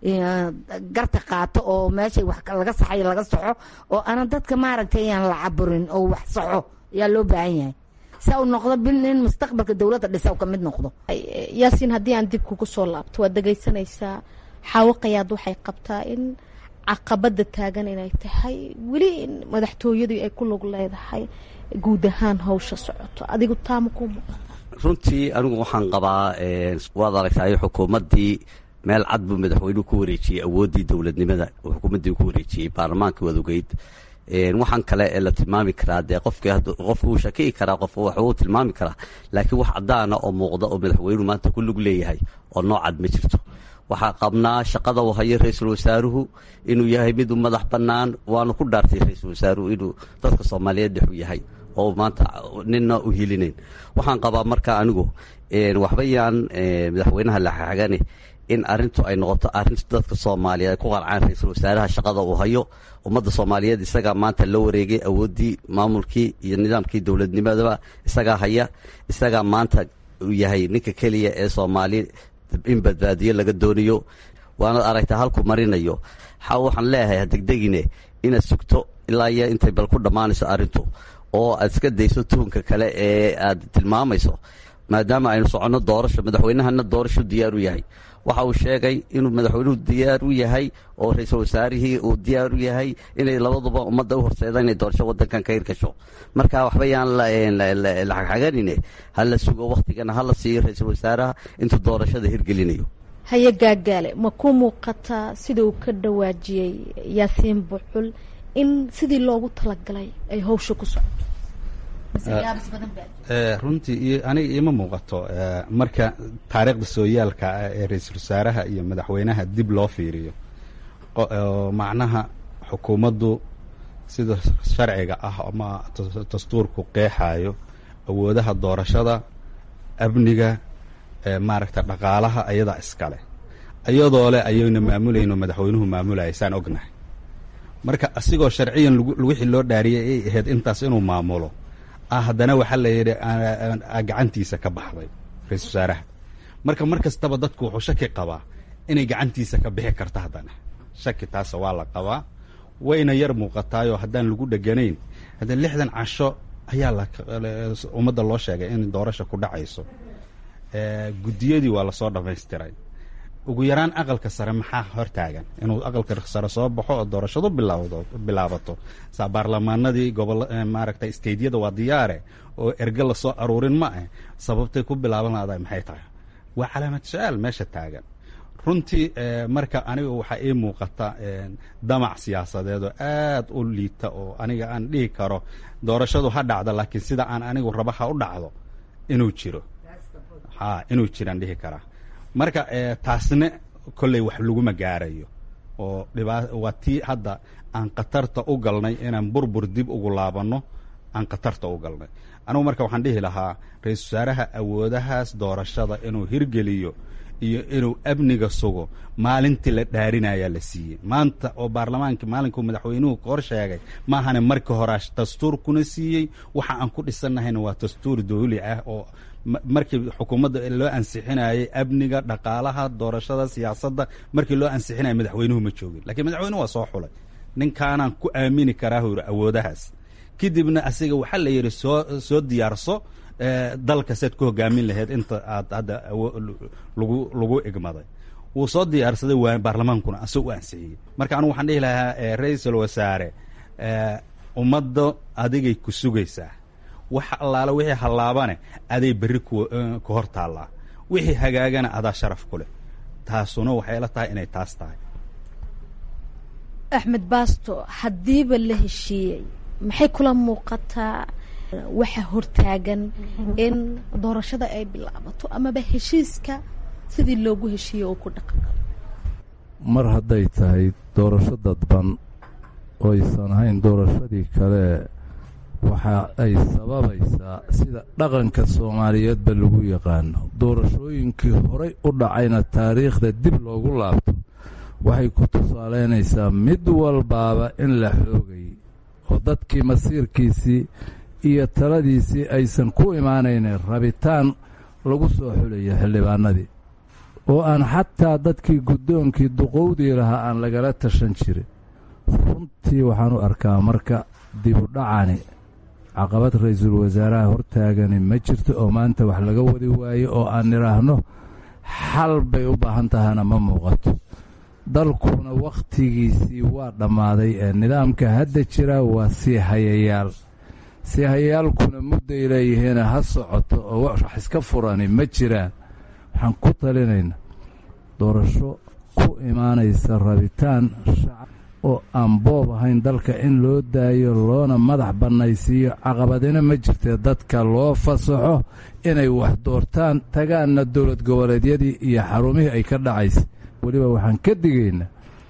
Speaker 4: garta qaato oo meeshay wax laga saxay laga soxo oo aanan dadka maaragtay aan la caburin oo wax soxo ayaa loo baahan yahay saa uu noqdo bil in mustaqbalka dowladda dhisa u ka mid noqdo
Speaker 14: yaasiin haddii aan dib kugu soo laabto waad dhegaysanaysaa xaawaqayaad waxay qabtaa in caqabada taagan inay tahay weli madaxtooyadii ay ku lug leedahay guud ahaan hawsha socoto adigu taama ku muuqata
Speaker 2: runtii anigu waxaan qabaa waad aragtay xukuumaddii meel cad buu madaxweynuhu ku wareejiyey awooddii dowladnimada xukuumaddii ku wareejiyey baarlamaanka wadogeyd waxaan kale ee la tilmaami karaa dee qofki qofku uu shaki'i karaa qof wax uu tilmaami karaa laakiin wax caddaana oo muuqda oo madaxweynuhu maanta ku lug leeyahay oo noocad ma jirto waxaa qabnaa shaqada uu hayo ra-iisul wasaaruhu inuu yahay mid u madax bannaan waanu ku dhaartay ra-iisul wasaaruhu inuu dadka soomaaliyeed dhexu yahay oo maanta nina u hilinayn waxaan qabaa marka anigu waxba yaan madaxweynaha laxagane in arintu ay noqoto arin dadka soomaaliyeed ay ku qarcaan ra-iisul wasaaraha shaqada uu hayo ummadda soomaaliyeed isagaa maanta la wareegay awooddii maamulkii iyo nidaamkii dowladnimadaba isagaa haya isagaa maanta uu yahay ninka keliya ee soomaali in badbaadiyo laga doonayo waanad aragtaa halku marinayo waxaan leeyahay hadegdegine inaad sugto ilaa iyo intay bal ku dhammaanayso arrintu oo aad iska dayso tuhunka kale ee aad tilmaamayso maadaama aynu soconno doorasho madaxweynahana doorasho diyaar u yahay waxa uu sheegay inuu madaxweynuhu diyaar u yahay oo ra-iisul wasaarihii uu diyaar u yahay inay labaduba ummadda u horseedaan inay doorasho wadankan ka hirgasho marka waxba yaan la xagxaganine ha la sugo wakhtigana ha la siiyo ra-iisul wasaaraha intuu doorashada hirgelinayo
Speaker 14: haye gaagaale ma ku muuqataa sida uu ka dhawaajiyey yaasiin bucul in sidii loogu talagalay ay hawsha ku socoto
Speaker 3: runtii aniga iima muuqato marka taariikhda sooyaalka ah ee ra-iisul wasaaraha iyo madaxweynaha dib loo fiiriyo macnaha xukuumaddu sida sharciga ah ama dastuurku qeexayo awoodaha doorashada amniga maaragta dhaqaalaha ayadaa iskale iyadoo leh ayayna maamulayno madaxweynuhu maamulaya saan ognahay marka asigoo sharciyan wixii loo dhaariyay ay ahayd intaas inuu maamulo ah haddana waxaa la yidhi gacantiisa ka baxday ra-iisul wasaaraha marka mar kastaba dadku wuxuu shaki qabaa inay gacantiisa ka bixi karto haddana shaki taasa waa la qabaa wayna yar muuqataayoo haddaan lagu dheganayn haddana lixdan casho ayaa ummadda loo sheegay in doorasha ku dhacayso guddiyadii waa lasoo dhammaystiray ugu yaraan aqalka sare maxaa hortaagan inuu aqalka sare soo baxo oo doorashadu bilaawdo bilaabato saa baarlamaanadii gobol maaragtay steydyada waa diyaare oo erge lasoo aruurin ma ah sababtay ku bilaaban lahada maxay tahay waa calaamad su-aal meesha taagan runtii marka aniga waxaa ii muuqata damac siyaasadeed oo aad u liita oo aniga aan dhihi karo doorashadu ha dhacdo laakiin sida aan anigu raba ha u dhacdo inuu jiro ha inuu jiraan dhihi karaa marka taasna kolley wax laguma gaarayo oo dhibaa waa tii hadda aan khatarta u galnay inaan burbur dib ugu laabanno aan khatarta u galnay anugu marka waxaan dhihi lahaa ra-iisul wasaaraha awoodahaas doorashada inuu hirgeliyo iyo inuu amniga sugo maalintii la dhaarinayaa la siiyey maanta oo baarlamaanka maalinkuu madaxweynuhu hor sheegay maahane markii horaa dastuur kuna siiyey waxa aan ku dhisannahayna waa dastuur dawli ah oo markii xukuumadda loo ansixinayay amniga dhaqaalaha doorashada siyaasadda markii loo ansixinaya madaxweynuhu ma joogin lakiin madaxweynuhu waa soo xulay ninkaanaan ku aamini karaa hu yidhi awoodahaas kadibna asiga waxaa la yidhi soo soo diyaarso dalka sead ku hogaamin lahayd inta aad hadda lagu lagu igmaday wuu soo diyaarsaday waa baarlamaankuna asagoo u ansixiyey marka anugu waxaan dhihi lahaa ra-iisul wasaare ummadda adigay ku sugaysaa wax allaale wixii hallaabane aday berri ku ku hor taallaa wixii hagaagana adaa sharaf ku leh taasuna waxay la tahay inay taas tahay
Speaker 14: axmed baasto haddiiba la heshiiyey maxay kula muuqataa waxa hortaagan in doorashada ay bilaabato amaba heshiiska sidii loogu heshiiyey oo ku dhaqan
Speaker 13: mar hadday tahay doorasho dadban oo aysan ahayn doorashadii kale waxa ay sababaysaa sida dhaqanka soomaaliyeedba lagu yaqaano doorashooyinkii horay u dhacayna taariikhda dib loogu laabto waxay ku tusaalaynaysaa mid walbaaba in la xoogay oo dadkii masiirkiisii iyo taladiisii aysan ku imaanaynin rabitaan lagu soo xulayo xildhibaanadii oo aan xataa dadkii guddoonkii duqowdii lahaa aan lagala tashan jirin runtii waxaan u arkaa marka dibudhacani caqabad ra-iisul wasaaraha hortaagani ma jirto oo maanta wax laga wadi waayo oo aan nidhaahno xal bay u baahan tahana ma muuqato dalkuna wakhtigiisii waa dhammaaday ee nidaamka hadda jira waa sii hayayaal sii hayayaalkuna mudday leeyihiina ha socoto oo wax iska furani ma jiraan waxaan ku talinaynaa doorasho ku imaanaysa rabitaan shacab oo aan boob ahayn dalka in loo daayo loona madax bannaysiiyo caqabadina ma jirtee dadka loo fasaxo inay wax doortaan tagaanna dowlad goboleedyadii iyo xarumihii ay ka dhacaysa weliba waxaan ka digaynaa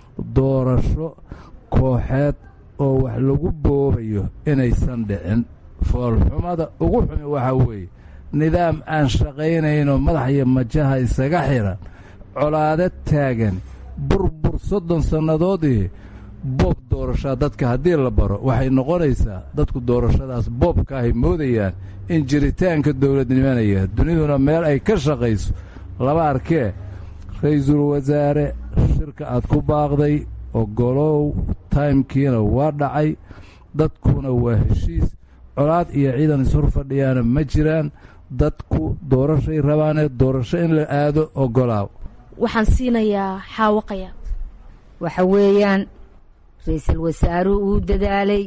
Speaker 13: doorasho kooxeed oo wax lagu boobayo inaysan dhicin foolxumada ugu xumi waxaa weeye nidaam aan shaqaynayno madax iyo majaha isaga xiran colaado taagan burbur soddon sannadoodii boob doorashaa dadka haddii la baro waxay noqonaysaa dadku doorashadaas boobka ahay moodayaan in jiritaanka dowladnimanaya duniduna meel ay ka shaqayso laba arkee ra-iisul wasaare shirka aad ku baaqday ogolow taymkiina waa dhacay dadkuna waa heshiis colaad iyo ciidan ishor fadhiyaana ma jiraan dadku doorashay rabaanee doorasho in la aado ogolaaw
Speaker 14: waxaan siinayaa xaawaqaya
Speaker 4: waxa weeyaan ra-iisul wasaaruhu uu dadaalay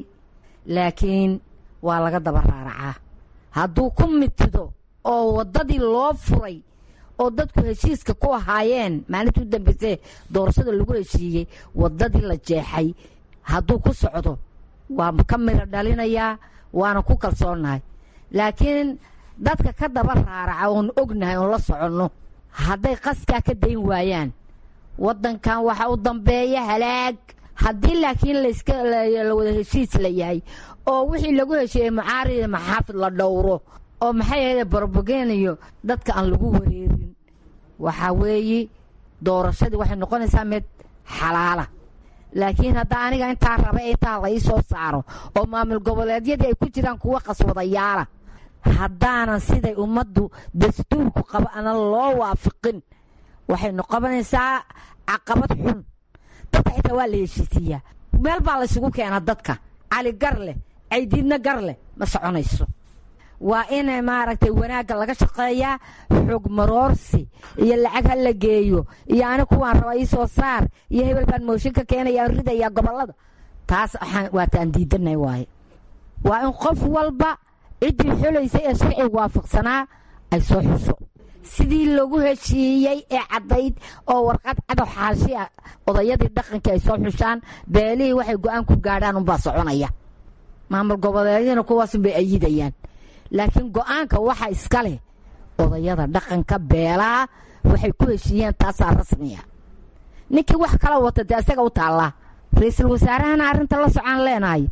Speaker 4: laakiin waa laga daba raaracaa hadduu ku mitido oo waddadii loo furay oo dadku heshiiska ku ahaayeen maalintii u dambaysee doorashada lagu heshiiyey waddadii la jeexay hadduu ku socdo waa ka midho dhalinayaa waana ku kalsoonnahay laakiin dadka ka daba raaraca oon ognahay oon la soconno hadday qaskaa ka dayn waayaan waddankan waxa u dambeeya halaag haddii laakiin layska la wada heshiis la yahay oo wixii lagu heshiiyey mucaaridi maxaafid la dhowro oo maxay ahayde barbogeniyo dadka aan lagu wareerin waxaa weeye doorashadii waxay noqonaysaa mid xalaala laakiin hadda aniga intaa raba intaa la ii soo saaro oo maamul goboleedyadii ay ku jiraan kuwa qaswadayaala haddaanan siday ummaddu dastuurku qaba ana loo waafiqin waxay noqonaysaa caqabad xun dadka xitaa waa la heshiisiiyaa meel baa laysugu keenaa dadka cali gar leh caydiidna gar leh ma soconayso waa in maaragtay wanaagga laga shaqeeyaa xog maroorsi iyo lacag ha la geeyo iyo ani kuwaan raba ii soo saar iyo hebel baan mooshin ka keenaya ridaya gobollada taas waa taan diidanay waaye waa in qof walba ciddii xulaysay ee sharciga waafaqsanaa ay soo xuso sidii lagu heshiiyey ee caddayd oo warqad cadow xaashi ah odayadii dhaqankii ay soo xushaan beelihii waxay go-aan ku gaadhaan unbaa soconaya maamul goboleedyana kuwaasunbay ayidayaan laakiin go-aanka waxa iska leh odayada dhaqanka beelaha waxay ku heshiiyeen taasaa rasmiya ninkii wax kala wata dee isaga u taallaa ra-iisul wasaarahana arrinta la socaan leenahay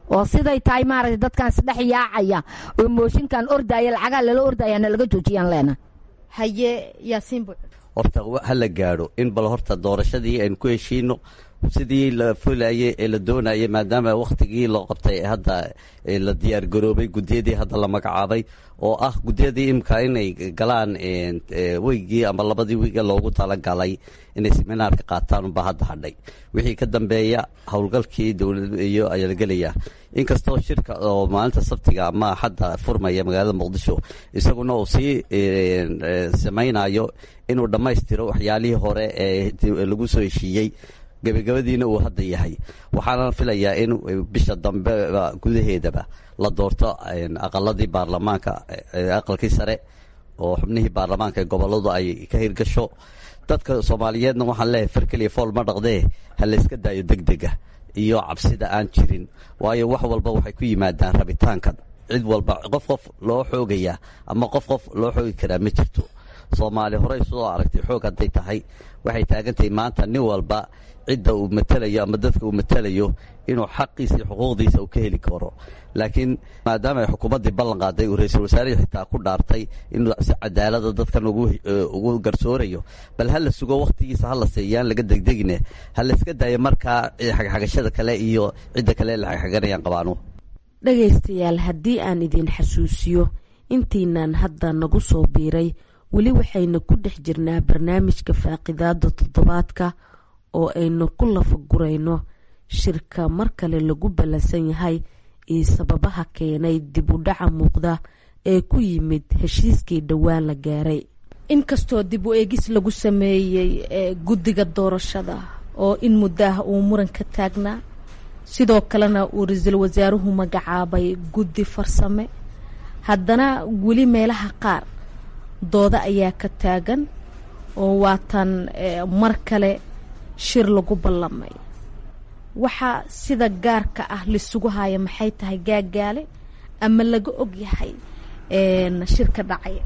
Speaker 4: oo siday tahay maaragtay dadkan isdhex yaacaya oo mooshinkan ordaya lacagaa lala ordaya na laga joojiyaan leena
Speaker 14: haye yaasiin buuc
Speaker 2: horta ha la gaadho in bal horta doorashadii aynu ku heshiino sidii la fulayay ee la doonayay maadaama wakhtigii loo qabtay hadda la diyaargaroobay gudiyadii hadda la magacaabay oo ah gudiyadii imika inay galaan weygii ama labadii wiiga loogu talagalay inay seminaarka qaataan unbaa hadda hadhay wixii ka dambeeya howlgalkii dowlad iyo ayaa la gelayaa inkastoo shirka oo maalinta sabtiga ama hadda furmaya magaalada muqdisho isaguna uu sii samaynayo inuu dhammaystiro waxyaalihii hore ee lagu soo heshiiyey gebagabadiina uu hadda yahay waxaana filayaa in bisha dambe gudaheedaba la doorto aqaladii baarlamaanka aqalkii sare oo xubnihii baarlamaanka ee goboladu ay ka hirgasho dadka soomaaliyeedna waxaan leeyahay far keliya fool ma dhaqdee ha layska daayo degdega iyo cabsida aan jirin waayo wax walba waxay ku yimaadaan rabitaanka cid walba qof qof loo xoogayaa ama qof qof loo xoogi karaa ma jirto soomaali horey soo aragtay xoog hadday tahay waxay taagantahay maanta nin walba cidda uu matalayo ama dadka uu matalayo inuu xaqiisa iyo xuquuqdiisa uu ka heli karo laakiin maadaama ay xukuumaddii ballan qaaday uu ra-iisul wasaarihii xitaa ku dhaartay inuu si cadaalada dadkan ugu garsoorayo bal ha la sugo wakhtigiisa ha la seeyaan laga degdegine ha la iska daayo markaa xagxagashada kale iyo cidda kale la xagxaganayaan qabaanu
Speaker 12: dhegaystayaal haddii aan idin xasuusiyo intiinaan hadda nagu soo biiray weli waxaynu ku dhex jirnaa barnaamijka faaqidaada toddobaadka oo aynu ku lafagurayno shirka mar kale lagu ballansan yahay iyo sababaha keenay dib u dhaca muuqda ee ku yimid heshiiskii dhowaan la gaaray
Speaker 14: inkastoo dib u eegis lagu sameeyey guddiga doorashada oo in muddaah uu muran ka taagnaa sidoo kalena uu ra-iisul wasaaruhu magacaabay guddi farsame haddana weli meelaha qaar dooda ayaa ka taagan oo waatan mar kale shir lagu ballamay waxaa sida gaarka ah lisugu haya maxay tahay gaagaale ama laga og yahay shirka dhacaya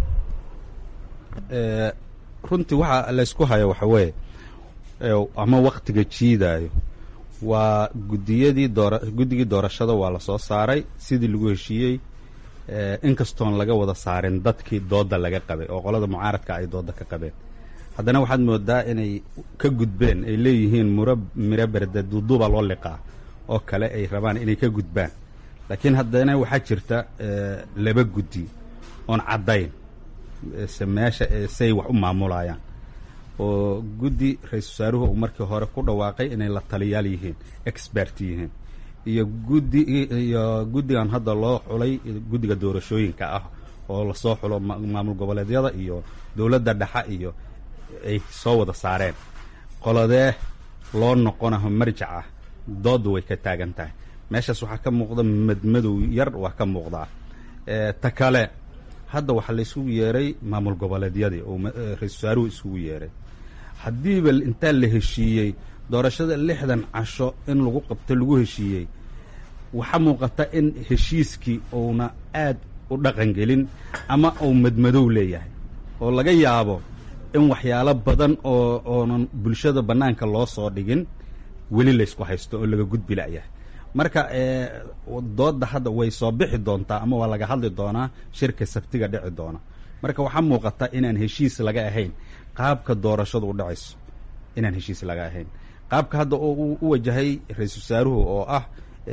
Speaker 3: runtii waxa laysku hayo waxa weeye ama waktiga jiidaayo waa gudiyadii doora guddigii doorashada waa la soo saaray sidii lagu heshiiyey inkastoon laga wada saarin dadkii dooda laga qabay oo qolada mucaaradka ay dooda ka qabeen haddana waxaad moodaa inay ka gudbeen ay leeyihiin mura miro berde duuduuba loo liqaa oo kale ay rabaan inay ka gudbaan laakiin haddana waxaa jirta laba guddi oon caddayn se meesha say wax u maamulayaan oo guddi ra-iisul wasaaruhu uu markii hore ku dhawaaqay inay la taliyaal yihiin expert yihiin iyo guddi iyo guddigan hadda loo xulay guddiga doorashooyinka ah oo lasoo xulo maamul goboleedyada iyo dowladda dhexa iyo ay soo wada saareen qoladee loo noqonaho marjac ah dooda way ka taagan tahay meeshaas waxaa ka muuqda madmadow yar waa ka muuqdaa ta kale hadda waxaa la isugu yeeray maamul goboleedyadii oo ra-isul wasaaruhu isugu yeeray haddiiba intaa la heshiiyey doorashada lixdan casho in lagu qabto lagu heshiiyey waxaa muuqata in heshiiskii uuna aad u dhaqangelin ama uu madmadow leeyahay oo laga yaabo in waxyaalo badan oo oonan bulshada bannaanka loo soo dhigin weli laysku haysto oo laga gudbi la'yahay marka dooda hadda way soo bixi doontaa ama waa laga hadli doonaa shirka sabtiga dhici doona marka waxaa muuqata inaan heshiis laga ahayn qaabka doorashadu u dhacayso inaan heshiis laga ahayn qaabka hadda u wajahay ra-iisul wasaaruhu oo ah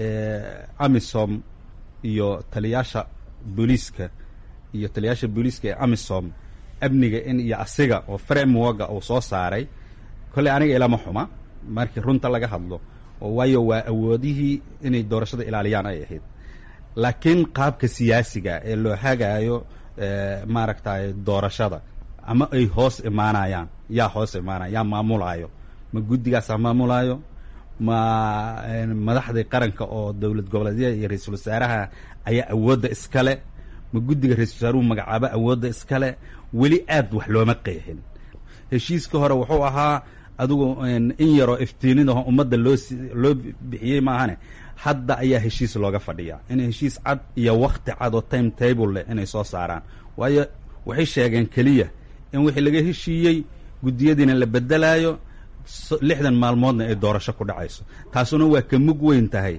Speaker 3: amisom iyo taliyaasha booliiska iyo taliyaasha booliiska ee amisom amniga in iyo asiga oo frameworka uu soo saaray kolley aniga ilama xuma markii runta laga hadlo oo waayo waa awoodihii inay doorashada ilaaliyaan ay ahayd laakiin qaabka siyaasiga ee loo hagaayo maaragtay doorashada ama ay hoos imaanayaan yaa hoos imaanaya yaa maamulaayo ma guddigaasaa maamulaayo ma madaxdii qaranka oo dowlad goboleedyada iyo ra-iisul wasaaraha ayaa awoodda iskale ma guddiga ra-isul wasaaruhu magacaabo awoodda iskale weli aad wax looma qeexin heshiiska hore wuxuu ahaa adigu in yaroo iftiinidaho ummadda loo loo bixiyey maahane hadda ayaa heshiis looga fadhiyaa in heshiis cad iyo wakti cad oo time table leh inay soo saaraan waayo waxay sheegeen keliya in wixii laga heshiiyey guddiyadiina la bedelaayo lixdan maalmoodna ay doorasho ku dhacayso taasuna waa ka mug weyn tahay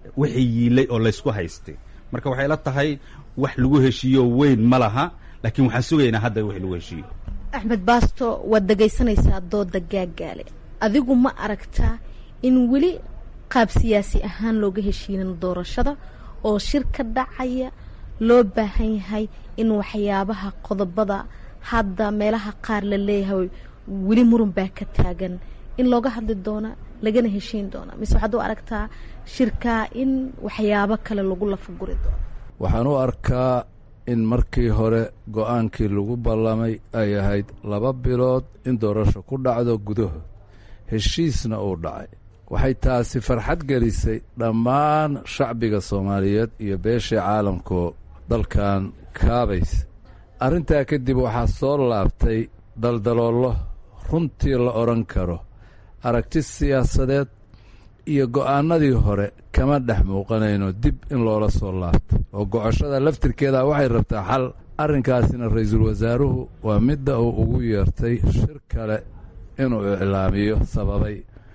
Speaker 3: wixii yiilay oo laysku haystay marka waxay la tahay wax lagu heshiiyo weyn ma laha laakiin waxaan sugaynaa hadda wix lagu heshiiyo
Speaker 14: axmed baasto waad dhegaysanaysaa dooda gaagaale adigu ma aragtaa in weli qaab siyaasi ahaan looga heshiinin doorashada oo shir ka dhacaya loo baahan yahay in waxyaabaha qodobada hadda meelaha qaar la leeyahay weli murun baa ka taagan in looga hadli doona lagana heshiin doona mise waxaad u aragtaa shirkaa in waxyaabo kale lagu lafaguri doono
Speaker 13: waxaan u arkaa in markii hore go-aankii lagu ballamay ay ahayd laba bilood in doorasho ku dhacdo gudahood heshiisna uu dhacay waxay taasi farxad gelisay dhammaan shacbiga soomaaliyeed iyo beeshii caalamkoo dalkan kaabaysa arrintaa kadib waxaa soo laabtay daldaloollo runtii la odhan karo aragti siyaasadeed iyo go'aannadii hore kama dhex muuqanayno dib in loola soo laabtay oo gocoshada laftirkeeda waxay rabtaa xal arrinkaasina ra'iisul wasaaruhu waa midda uu ugu yeertay shir kale inuu iclaamiyo sababay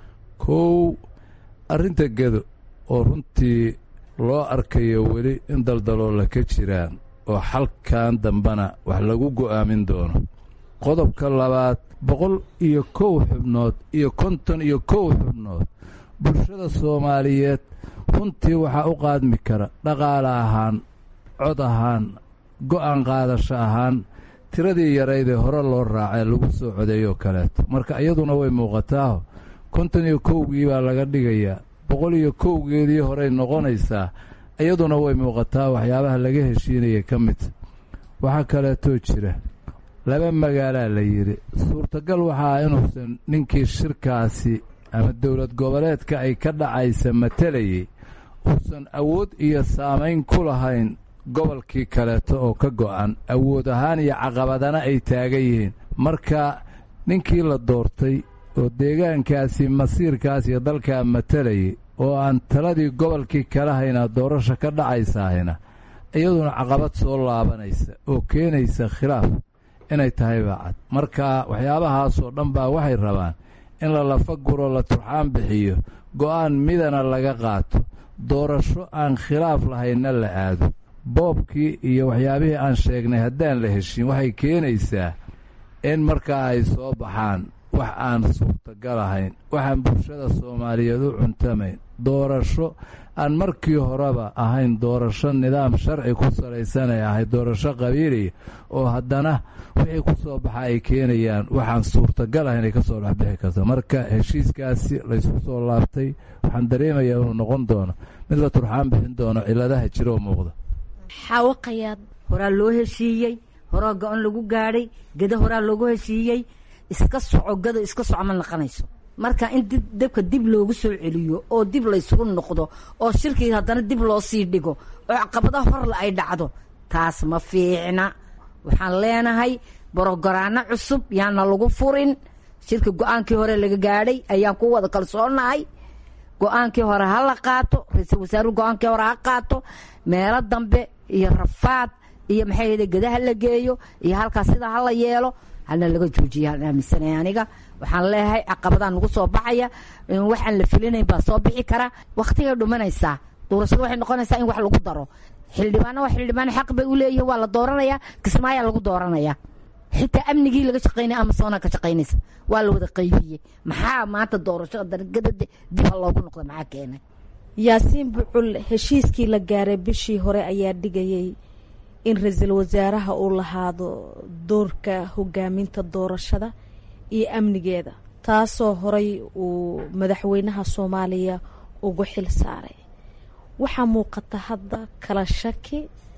Speaker 13: kow arrinta gedo oo runtii loo arkayo weli in daldaloolla ka jiraan oo xalkan dambena wax lagu go'aamin doono qodobka labaad boqol iyo kow xubnood iyo konton iyo kow xubnood bulshada soomaaliyeed runtii waxaa u qaadmi kara dhaqaale ahaan cod ahaan go'aan qaadasho ahaan tiradii yaraydee hore loo raacee lagu soo codeeyoo kaleeto marka iyaduna way muuqataaho konton iyo kowgii baa laga dhigayaa boqol iyo kowgeedii horey noqonaysaa iyaduna way muuqataa waxyaabaha laga heshiinaya ka mid waxaa kaleetoo jira laba magaalaa la yidhi suurtagal waxaa inuusan ninkii shirkaasi ama dowlad goboleedka ay ka dhacaysa matalayay uusan awood iyo saamayn ku lahayn gobolkii kaleeto oo ka go'an awood ahaan iyo caqabadana ay taagan yihiin marka ninkii la doortay oo deegaankaasi masiirkaas iyo dalkaa matalayay oo aan taladii gobolkii kala haynaa doorasha ka dhacaysahayna iyaduna caqabad soo laabanaysa oo keenaysa khilaaf inay tahay baacad marka waxyaabahaasoo dhan baa waxay rabaan in la lafa guro la turxaan bixiyo go'aan midana laga qaato doorasho aan khilaaf lahaynna la aado boobkii iyo waxyaabihii aan sheegnay haddaan la heshin waxay keenaysaa in markaa ay soo baxaan wax aan suurtagal ahayn waxaan bulshada soomaaliyeed u cuntamayn doorasho aan markii horeba ahayn doorasho nidaam sharci ku salaysan ay ahayd doorasho qabiiliya oo haddana wixii ku soo baxa ay keenayaan waxaan suurtagal ahayn ay ka soo dhexbixi karto marka heshiiskaasi laysku soo laabtay waxaan dareemayaa inuu noqon doono mid la turxaan bixin doono ciladaha jira oo muuqda
Speaker 14: xaawaqayaad
Speaker 4: horaa loo heshiiyey horaa go-on lagu gaadhay geda horaa loogu heshiiyey iska soco gado iska soco ma naqanayso marka in dabka dib loogu soo celiyo oo dib laysugu noqdo oo shirkii haddana dib loo sii dhigo oo caqabadaha horle ay dhacdo taas ma fiicna waxaan leenahay borogaraano cusub yaana lagu furin shirka go-aankii hore laga gaadhay ayaan ku wada kalsoonahay go-aankii hore ha la qaato ra-iisul wasaaruhu go-aankii hore ha qaato meelo dambe iyo rafaad iyo maxay ahayde gedaha la geeyo iyo halkaas sidaa ha la yeelo halna laga joojiya aan aaminsanaya aniga waxaan leeyahay caqabadaan nagu soo baxaya waxaan la filinayn baa soo bixi kara waktigay dhumanaysaa doorashada waxay noqonaysaa in wax lagu daro xildhibaana waa xildhibaan xaq bay u leeyihin waa la dooranayaa kismaayaa lagu dooranaya xitaa amnigii laga shaqaynaya amasoona ka shaqaynaysa waa la wada qaybiyey maxaa maanta doorashada dargada dib ha loogu noqda maxaa keenay
Speaker 14: yaasiin bucul heshiiskii la gaaray bishii hore ayaa dhigayay in ra-iisul wasaaraha uu lahaado doorka hogaaminta doorashada iyo amnigeeda taasoo horay uu madaxweynaha soomaaliya ugu xil saaray waxaa muuqata hadda kala shaki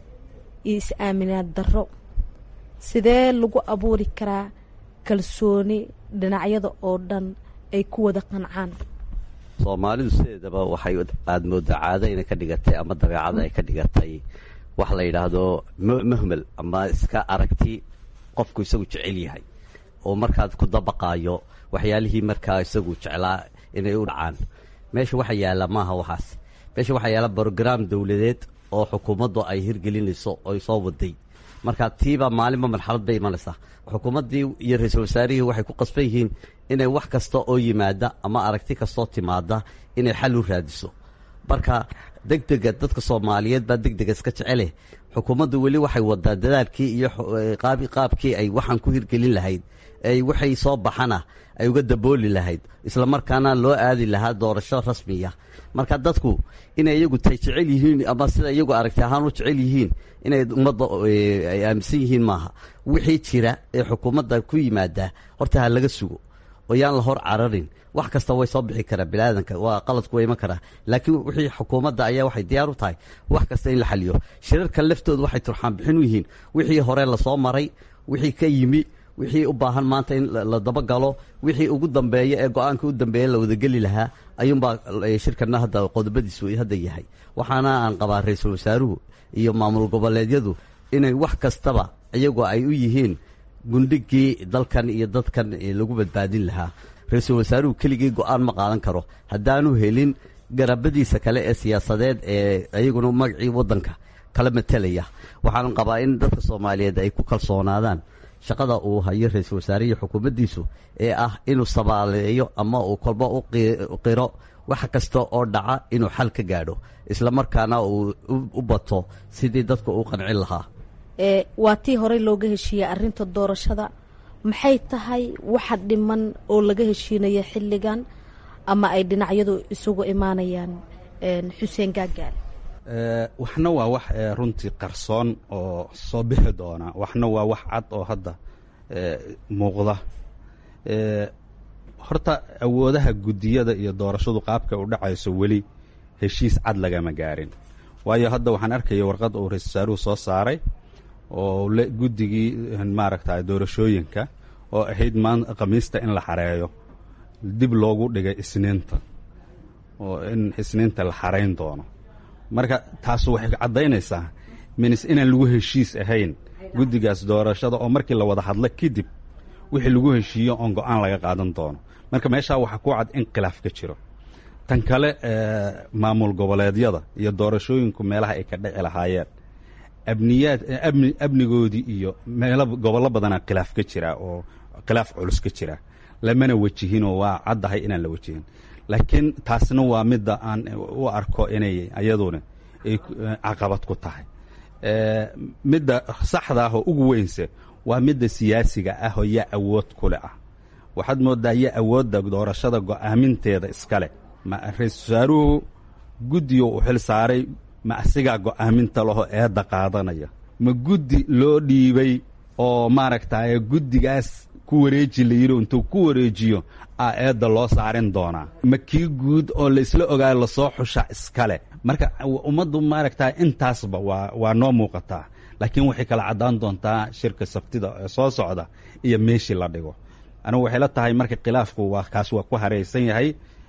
Speaker 14: iyo is-aaminaad darro sidee lagu abuuri karaa kalsooni dhinacyada oo dhan ay ku wada qancaan
Speaker 2: soomaalidu sideedaba waxay aada moodaa caado inay ka dhigatay ama dabeecada ay ka dhigatay wax la yidhaahdo mahmel ama iska aragti qofku isagu jecel yahay oo markaad ku dabaqaayo waxyaalihii markaa isagu jeclaa inay u dhacaan meesha waxa yaalla maaha waxaas meesha waxaa yaalla brograam dowladeed oo xukuumaddu ay hirgelinayso oy soo waday marka tiiba maalinba marxalad bay imanaysaa xukuumaddii iyo ra-iisul wasaarihii waxay ku qasban yihiin inay wax kasta oo yimaada ama aragti kastoo timaada inay xal u raadiso marka degdega dadka soomaaliyeed baa degdega iska jeceleh xukuumaddu weli waxay wadaa dadaalkii iyo qaabkii ay waxaan ku hirgelin lahayd ay waxay soo baxana ay uga dabooli lahayd isla markaana loo aadi lahaa doorasho rasmiya marka dadku inay iyagu tay jecel yihiin ama sida iyagu aragti ahaan u jecel yihiin inay ummadda ay aaminsan yihiin maaha wixii jira ee xukuumadda ku yimaada horta ha laga sugo oo yaan la hor cararin wax kasta way soo bixi karaa biniaadanka waa qaladku waa iman karaa laakiin wixii xukuumadda ayaa waxay diyaar u tahay wax kasta in la xaliyo shirarka laftooda waxay turxaan bixin u yihiin wixii hore lasoo maray wixii ka yimi wixii u baahan maanta in la dabagalo wixii ugu dambeeya ee go-aanka u dambeeya la wadageli lahaa ayuunbaa shirkana hadda qodobadiisu hadda yahay waxaana aan qabaa ra-iisul wasaaruhu iyo maamul goboleedyadu inay wax kastaba iyagoo ay u yihiin gundhigii dalkan iyo dadkan lagu badbaadin lahaa ra-iisul wasaaruhu keligii go-aan ma qaadan karo haddaanu helin garabadiisa kale ee siyaasadeed ee iyaguna magacii waddanka kala matelaya waxaan qabaa in dadka soomaaliyeed ay ku kalsoonaadaan shaqada uu hayo ra-iisul wasaare iyo xukuumaddiisu ee ah inuu sabaaleeyo ama uu kolba u qiro wax kasta oo dhaca inuu xal ka gaadho isla markaana uu u bato sidii dadka uu qancin lahaa
Speaker 14: waa tii horey looga heshiiyey arrinta doorashada maxay tahay waxa dhiman oo laga heshiinaya xilligan ama ay dhinacyadu isugu imaanayaan xuseen gaagaale
Speaker 3: waxna waa wax runtii qarsoon oo soo bixi doona waxna waa wax cad oo hadda muuqda horta awoodaha guddiyada iyo doorashadu qaabka u dhacayso weli heshiis cad lagama gaarin waayo hadda waxaan arkaya warqad uu ra-isul wasaaruhu soo saaray oo guddigii maaragta doorashooyinka oo ahayd maan khamiista in la xareeyo dib loogu dhigay isniinta oo in isniinta la xarayn doono marka taasu waxay caddaynaysaa minis inaan lagu heshiis ahayn guddigaas doorashada oo markii la wada hadlo kadib wixii lagu heshiiyo oon go-aan laga qaadan doono marka meeshaa waxaa ku cad in khilaaf ka jiro tan kale maamul goboleedyada iyo doorashooyinku meelaha ay ka dhici lahaayeen abniyaad abni amnigoodii iyo meelo gobollo badanaa khilaaf ka jira oo khilaaf culus ka jira lamana wejihinoo waa caddahay inaan la wejihin laakiin taasna waa midda aan u arko inay ayaduna ay caqabad ku tahay midda saxda ah oo ugu weynse waa midda siyaasiga ah oo yaa awood kule ah waxaad mooddaa yaa awoodda doorashada go'aaminteeda iskale ma ra-iisul wasaaruhu guddigo u xil saaray ma asigaa go'aaminta laho eedda qaadanaya ma guddi loo dhiibay oo maaragtay guddigaas ku wareeji la yidhi intuu ku wareejiyo a eedda loo saarin doonaa ma kii guud oo laisla ogaayo lasoo xusha iskale marka ummaddu maaragta intaasba waa waa noo muuqataa laakiin waxay kala caddaan doontaa shirka sabtida ee soo socda iyo meeshii la dhigo anigu waxay la tahay marka khilaafku waa kaas waa ku haraysan yahay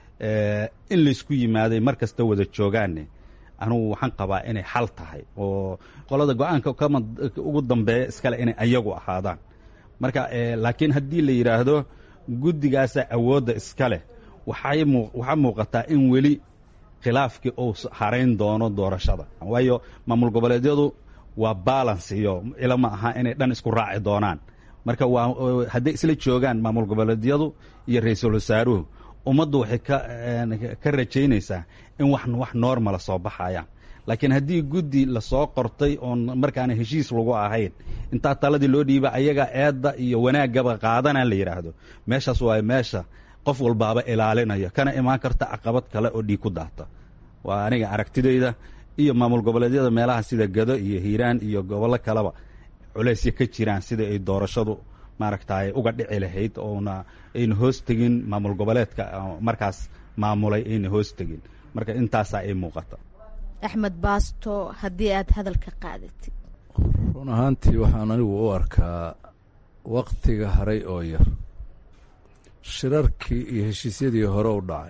Speaker 3: in laysku yimaaday mar kasta wada joogaanne anugu waxaan qabaa inay xal tahay oo qolada go-aanka kama ugu dambeeya iskale inay ayagu ahaadaan marka laakiin haddii la yidhaahdo guddigaasa awoodda iska leh waxay mu waxaa muuqataa in weli khilaafkii uu harayn doono doorashada waayo maamul goboleedyadu waa balance iyo ilama aha inay dhan isku raaci doonaan marka waa hadday isla joogaan maamul goboleedyadu iyo ra-iisul wasaaruhu ummaddu waxay ka ka rajaynaysaa in wax wax normala soo baxayaan laakiin haddii guddi lasoo qortay oon markaana heshiis lagu ahayn intaa taladii loo dhiiba ayaga eedda iyo wanaaggaba qaadana la yidhaahdo meeshaas waa meesha qof walbaaba ilaalinayo kana imaan karta caqabad kale oo dhiig ku daata waa aniga aragtidayda iyo maamul goboleedyada meelaha sida gado iyo hiiraan iyo gobollo kaleba culaysya ka jiraan sida ay doorashadu maaragtay uga dhici lahayd oona ayna hoos tegin maamul goboleedka markaas maamulay ayna hoos tegin marka intaasaa ay muuqata
Speaker 14: axmed baasto haddii aad hadalka qaadatid
Speaker 13: run ahaantii waxaan anigu u arkaa waktiga haray oo yar shirarkii iyo heshiisyadii hore u dhacay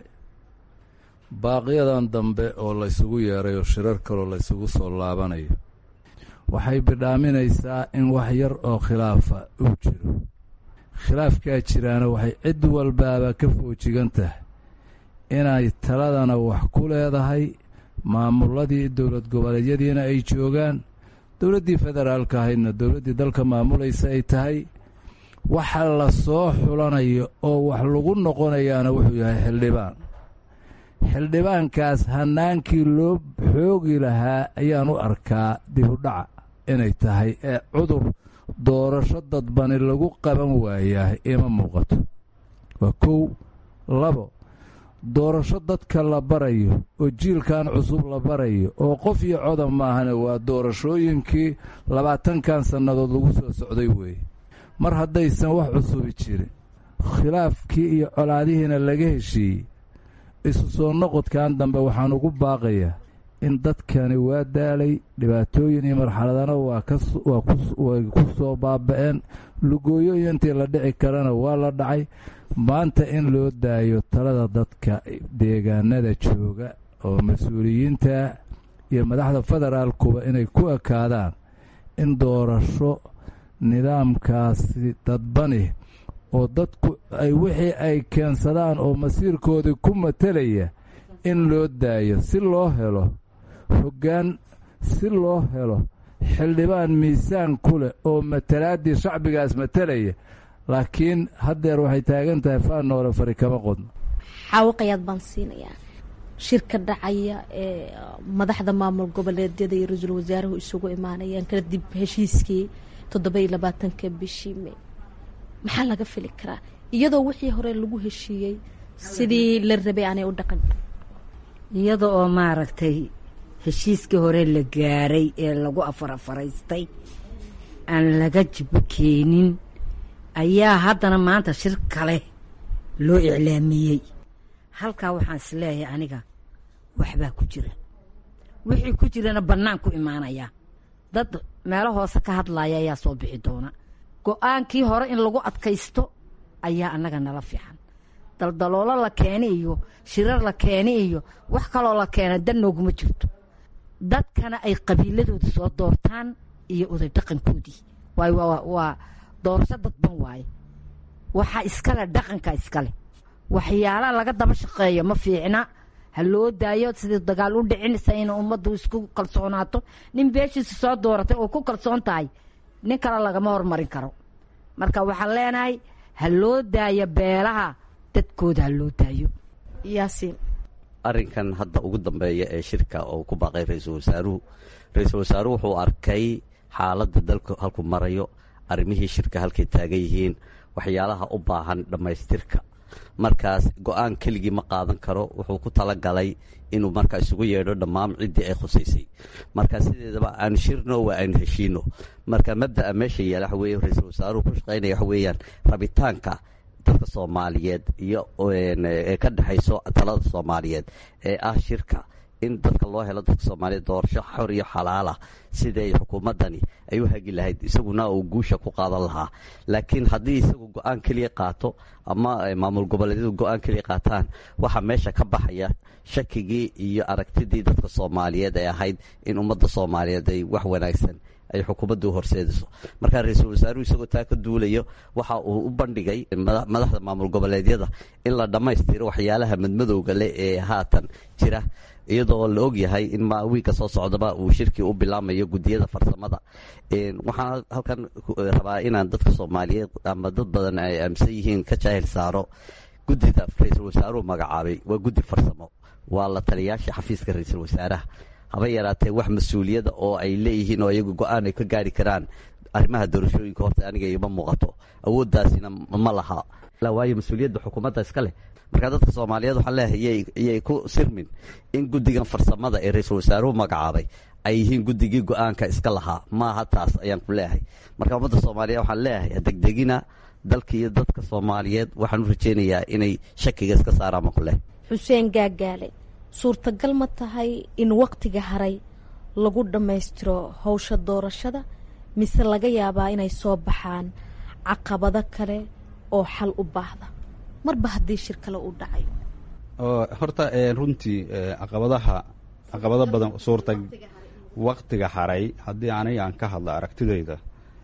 Speaker 13: baaqiyadan dambe oo laysugu yeeray oo shirar kaloo laysugu soo laabanayo waxay bidhaaminaysaa in wax yar oo khilaafa uu jiro khilaafkaa jiraana waxay cid walbaaba ka foojigan tahay inay taladana wax ku leedahay maamuladii dowlad goboleedyadiina ay joogaan dowladdii federaalka ahaydna dowladdii dalka maamulaysa ay tahay waxa la soo xulanayo oo wax lagu noqonayaana wuxuu yahay xildhibaan xildhibaankaas hannaankii loo xoogi lahaa ayaan u arkaa dibudhaca inay tahay ee cudur doorasho dadbani lagu qaban waayaa ima muuqato waa kow labo doorasho dadka la barayo oo jiilkan cusub la barayo oo qof iyo coda maahane waa doorashooyinkii labaatankan sannadood lagu soo socday weeye mar haddaysan wax cusubi jirin khilaafkii iyo colaadihiina laga heshiiyey isu soo noqodkan dambe waxaan ugu baaqayaa in dadkani waa daalay dhibaatooyin iyo marxaladana way ku soo baaba'een lugooyoyo intii la dhici karana waa la dhacay maanta in loo daayo talada dadka deegaanada jooga oo mas-uuliyiinta iyo madaxda federaalkuba inay ku ekaadaan in doorasho nidaamkaasi dadbani oo dadku ay wixii ay keensadaan oo masiirkoodii ku matelaya in loo daayo si loo helo hoggaan si loo helo xildhibaan miisaan ku leh oo matalaaddii shacbigaas matelaya laakiin haddeer waxay taagan tahay faanoole fari kama qodno
Speaker 14: xaawaqayaad baan siinayaa shirka dhacaya ee madaxda maamul goboleedyada iyo ra-iisul wasaaruhu isugu imaanayaan kadib heshiiskii toddoba iyo labaatanka bishii may maxaa laga fili karaa iyadoo wixii hore lagu heshiiyey sidii la rabay aanay u dhaqan
Speaker 4: iyada oo maaragtay heshiiskii hore la gaaray ee lagu afarafaraystay aan laga jibo keenin ayaa haddana maanta shir kale loo iclaamiyey halkaa waxaan is leeyahay aniga waxbaa ku jira wixii ku jirana bannaan ku imaanaya dad meelo hoose ka hadlaya ayaa soo bixi doona go-aankii hore in lagu adkaysto ayaa annaga nala fiican daldaloolo la keeni iyo shirar la keeni iyo wax kaloo la keena dan nooguma jirto dadkana ay qabiiladooda soo doortaan iyo oday dhaqankoodii waayo waa doorasho dadban waaye waxaa iskale dhaqanka iskale waxyaalaha laga daba shaqeeyo ma fiicna ha loo daayo sidii dagaal u dhicinaysa in ummaddu isku kalsoonaato nin beeshiisa soo dooratay oo ku kalsoon tahay nin kale lagama hormarin karo marka waxaan leenahay ha loo daayo beelaha dadkooda ha loo daayo
Speaker 14: yaasiin
Speaker 2: arrinkan hadda ugu dambeeya ee shirka oo ku baaqay ra-iisul wasaaruhu ra-iisul wasaaruhu wuxuu arkay xaaladda dalku halku marayo arrimihii shirka halkay taagan yihiin waxyaalaha u baahan dhammaystirka markaas go-aan keligii ma qaadan karo wuxuu ku talagalay inuu markaa isugu yeedho dhammaan ciddii ay khusaysay marka sideedaba aanu shirno waa aynu heshiino marka mabda'a meesha yaala waxa weye ra-iisul wasaaruhu ku shaqaynaya waxa weeyaan rabitaanka dadka soomaaliyeed iyo ee ka dhexayso talada soomaaliyeed ee ah shirka in dadka loo helo dadka soomaaliyeed doorasho xor iyo xalaalah siday xukuumaddani ay u hagi lahayd isaguna uu guusha ku qaadan lahaa laakiin haddii isagu go-aan keliya qaato ama maamul goboleedyadu go-aan keliya qaataan waxaa meesha ka baxaya shakigii iyo aragtidii dadka soomaaliyeed ee ahayd in ummadda soomaaliyeed ay wax wanaagsan ay xukuumaddu horseediso markaa ra-iisul wasaaruhu isagoo taa ka duulayo waxa uu u bandhigay madaxda maamul goboleedyada in la dhammaystiro waxyaalaha madmadowga leh ee haatan jira iyadoo la og yahay in wiigka soo socdaba uu shirkii u bilaamayo gudiyada farsamada waxaan halkan rabaa inaan dadka soomaaliyeed ama dad badan ay aaminsan yihiin ka jaahil saaro gudida ra-iisul wasaaruhu magacaabay waa guddi farsamo waa la taliyaasha xafiiska ra-iisul wasaaraha haba yaraatee wax mas-uuliyada oo ay leeyihiin oo iyagu go-aan ay ka gaari karaan arrimaha doorashooyinka horta aniga ima muuqato awooddaasina ma laha waayo mas-uuliyadda xukuumadda iska leh marka dadka soomaaliyeed waxaan leeyahay iyay ku sirmin in guddigan farsamada ee ra-iisul wasaaruhu magacaabay ay yihiin guddigii go-aanka iska lahaa maaha taas ayaan ku leeyahay marka ummadda soomaaliyeed waxaan leeyahay degdegina dalka iyo dadka soomaaliyeed waxaan u rajeynayaa inay shakiga iska saaraan baan ku leeyahay
Speaker 14: xuseen gaagaale suurtagal ma tahay in waktiga haray lagu dhammaystiro howsha doorashada mise laga yaabaa inay soo baxaan caqabado kale oo xal u baahda marba haddii shir kale uu dhacayo
Speaker 3: horta runtii caqabadaha caqabado badan suurta waktiga haray haddii aniga aan ka hadla aragtidayda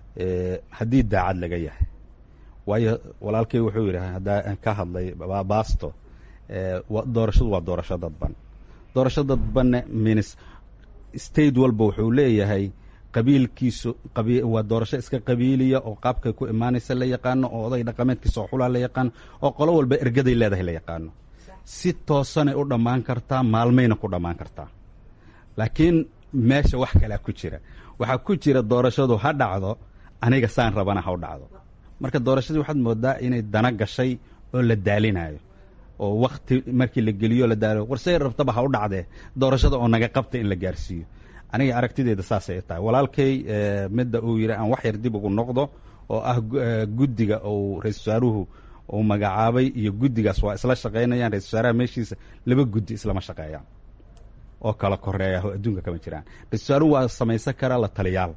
Speaker 3: haddii daacad laga yahay waayo walaalkay wuxuu yidhi haddaa ka hadlay baasto doorashadu waa doorasho dadban doorasho dadbanne minis state walba wuxuu leeyahay qabiilkiisu waa doorasho iska qabiiliya oo qaabkay ku imaanaysa la yaqaano oo oday dhaqameedkiisa oo xulaa la yaqaano oo qolo walba ergaday leedahay la yaqaano si toosanay u dhammaan kartaa maalmayna ku dhammaan kartaa laakiin meesha wax kalea ku jira waxaa ku jira doorashadu ha dhacdo aniga saan rabana ha u dhacdo marka doorashadii waxaad moodaa inay dana gashay oo la daalinayo oo wakti markii la geliyo la daalo warsay rabtaba ha u dhacdee doorashada oo naga qabta in la gaarsiiyo aniga aragtideeda saasay tahay walaalkay midda uu yidhi aan wax yar dib ugu noqdo oo ah guddiga uu ra-isul wasaaruhu uu magacaabay iyo guddigaas waa isla shaqaynayaan ra-isul wasaaraha meeshiisa laba guddi islama shaqeeyaan oo kala koreeya oo adduunka kama jiraan ra-isul wasaaruhu waa samaysan karaa la taliyaal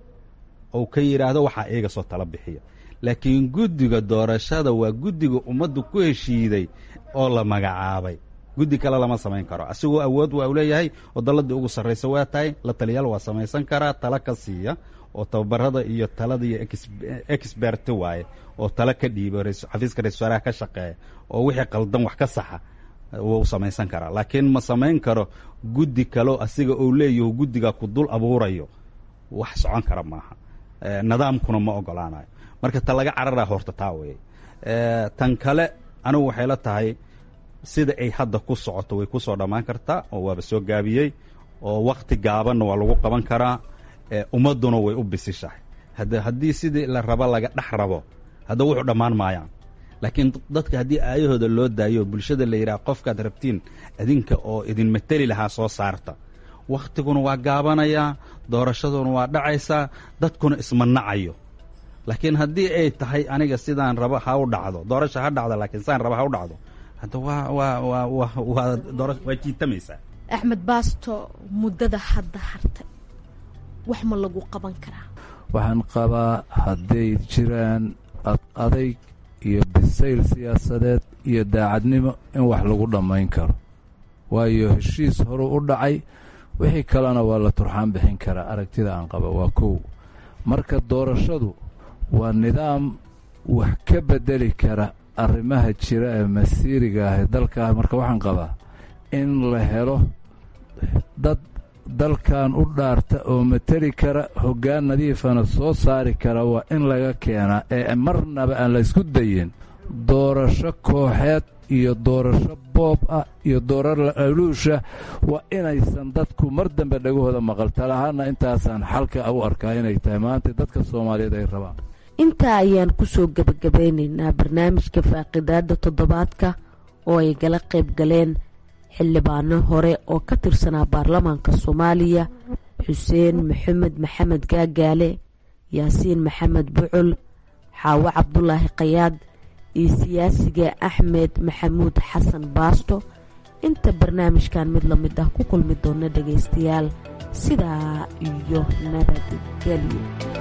Speaker 3: ou ka yidhaahdo waxaa iyaga soo tala bixiya laakiin guddiga doorashada waa guddiga ummaddu ku heshiiday oo la magacaabay guddi kale lama samayn karo asigoo awood waa u leeyahay oo dalladii ugu sarraysa waa tahay la taliyaal waa samaysan karaa tala ka siiya oo tababarada iyo talada iyo expert waaye oo tala ka dhiibo xafiiska ra-isul wasaaraha ka shaqeeya oo wixii qaldan wax ka saxa wuu samaysan karaa laakiin ma samayn karo guddi kaleo asiga ou leeyaho guddiga ku dul abuurayo wax socon kara maaha nidaamkuna ma ogolaanayo marka ta laga cararaa horta taa weye tan kale anigu waxay la tahay sida ay hadda ku socoto way kusoo dhammaan kartaa oo waaba soo gaabiyey oo wakti gaabanna waa lagu qaban karaa ummadduna way u bisishahay hade haddii sidii la rabo laga dhex rabo hadda wuxuu dhammaan maayaan laakiin dadka haddii aayahooda loo daayo bulshada la yidhaha qofkaad rabtiin idinka oo idin mateli lahaa soo saarta wakhtiguna waa gaabanayaa doorashaduna waa dhacaysaa dadkuna ismanacayo laakiin haddii ay tahay aniga sidaan rabo ha u dhacdo doorasha ha dhacdo laakiin sidaan rabo ha u dhacdo hadda waa waa waa wa waa doora waa jiitamaysaa
Speaker 14: axmed baasto muddada hadda hartay wax ma lagu qaban karaa
Speaker 13: waxaan qabaa hadday jiraan ad adayg iyo bisayl siyaasadeed iyo daacadnimo in wax lagu dhammayn karo waayo heshiis horu u dhacay wixii kalena waa la turxaan bixin karaa aragtida aan qaba waa kow marka doorashadu waa nidaam wax ka beddeli kara arrimaha jira ee masiiriga ah ee dalkaa marka waxaan qabaa in la helo dad dalkan u dhaarta oo mateli kara hoggaan nadiifana soo saari kara waa in laga keenaa ee marnaba aan la ysku dayin doorasho kooxeed iyo doorasho boob ah iyo doorar aluusha waa inaysan dadku mar dambe dhagahooda maqal talahaana intaasaan xalka u arkaa inay tahay maanta dadka soomaaliyeed ay rabaan
Speaker 12: intaa ayaan kusoo gebagabeynaynaa barnaamijka faaqidaada toddobaadka oo ay gala qayb galeen xildhibaano hore oo ka tirsanaa baarlamaanka soomaaliya xuseen maxamed maxamed gaagaale yaasiin maxamed bucul xaawo cabdulaahi kayaad iyo siyaasiga axmed maxamuud xasan baasto inta barnaamijkan mid la mid ah ku kulmi doona dhagaystayaal sidaa iyo nabadgelyo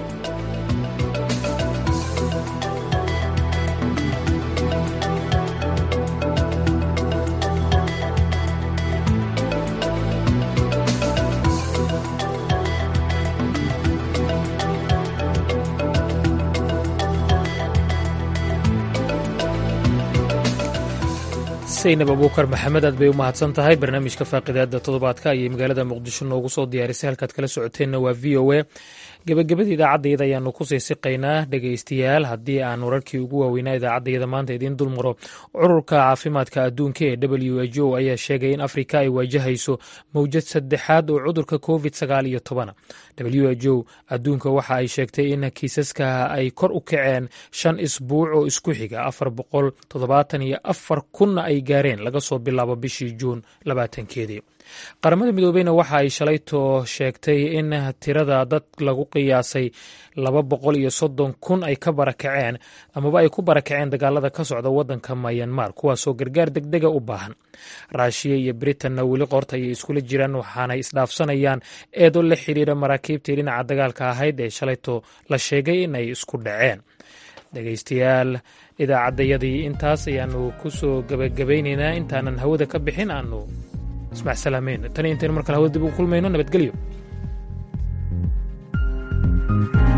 Speaker 1: saynab abuukar maxamed aad bay u mahadsan tahay barnaamijka faaqidaada toddobaadka ayay magaalada muqdisho noogu soo diyaarisay halkaad kala socoteenna waa v o a gebagabada idaacaddayada ayaanu ku sii siqaynaa dhegaystayaal haddii aan wararkii ugu waaweynaa idaacaddayada maanta idiin dulmaro cururka caafimaadka adduunka ee w h o ayaa sheegay in afrika ay waajahayso mowjad saddexaad oo cudurka covid sagaal iyo tobana w h o adduunka waxa ay sheegtay in kiisaska ay kor u kaceen shan isbuuc oo isku xiga afar boqol toddobaatan iyo afar kunna ay gaareen laga soo bilaabo bishii juun labaatankeedii qaramada midoobeyna waxa ay shalayto sheegtay in tirada dad lagu qiyaasay laba boqol iyo soddon kun ay ka barakaceen amaba ay ku barakaceen dagaalada ka socda waddanka mayanmar kuwaasoo gargaar degdega u baahan raashiya iyo britanna weli qorta ayay iskula jiraan waxaanay isdhaafsanayaan eedo la xiriira maraakiibtii dhinaca dagaalka ahayd ee shalayto la sheegay in ay isku dhaceen dhegaystayaal idaacaddayadii intaas ayaanu ku soo gebagabaynaynaa intaanan hawada ka bixin aanu ismac salaameyn tan iyo intaynu mar kale hawada dib ugu kulmayno nabadgelyo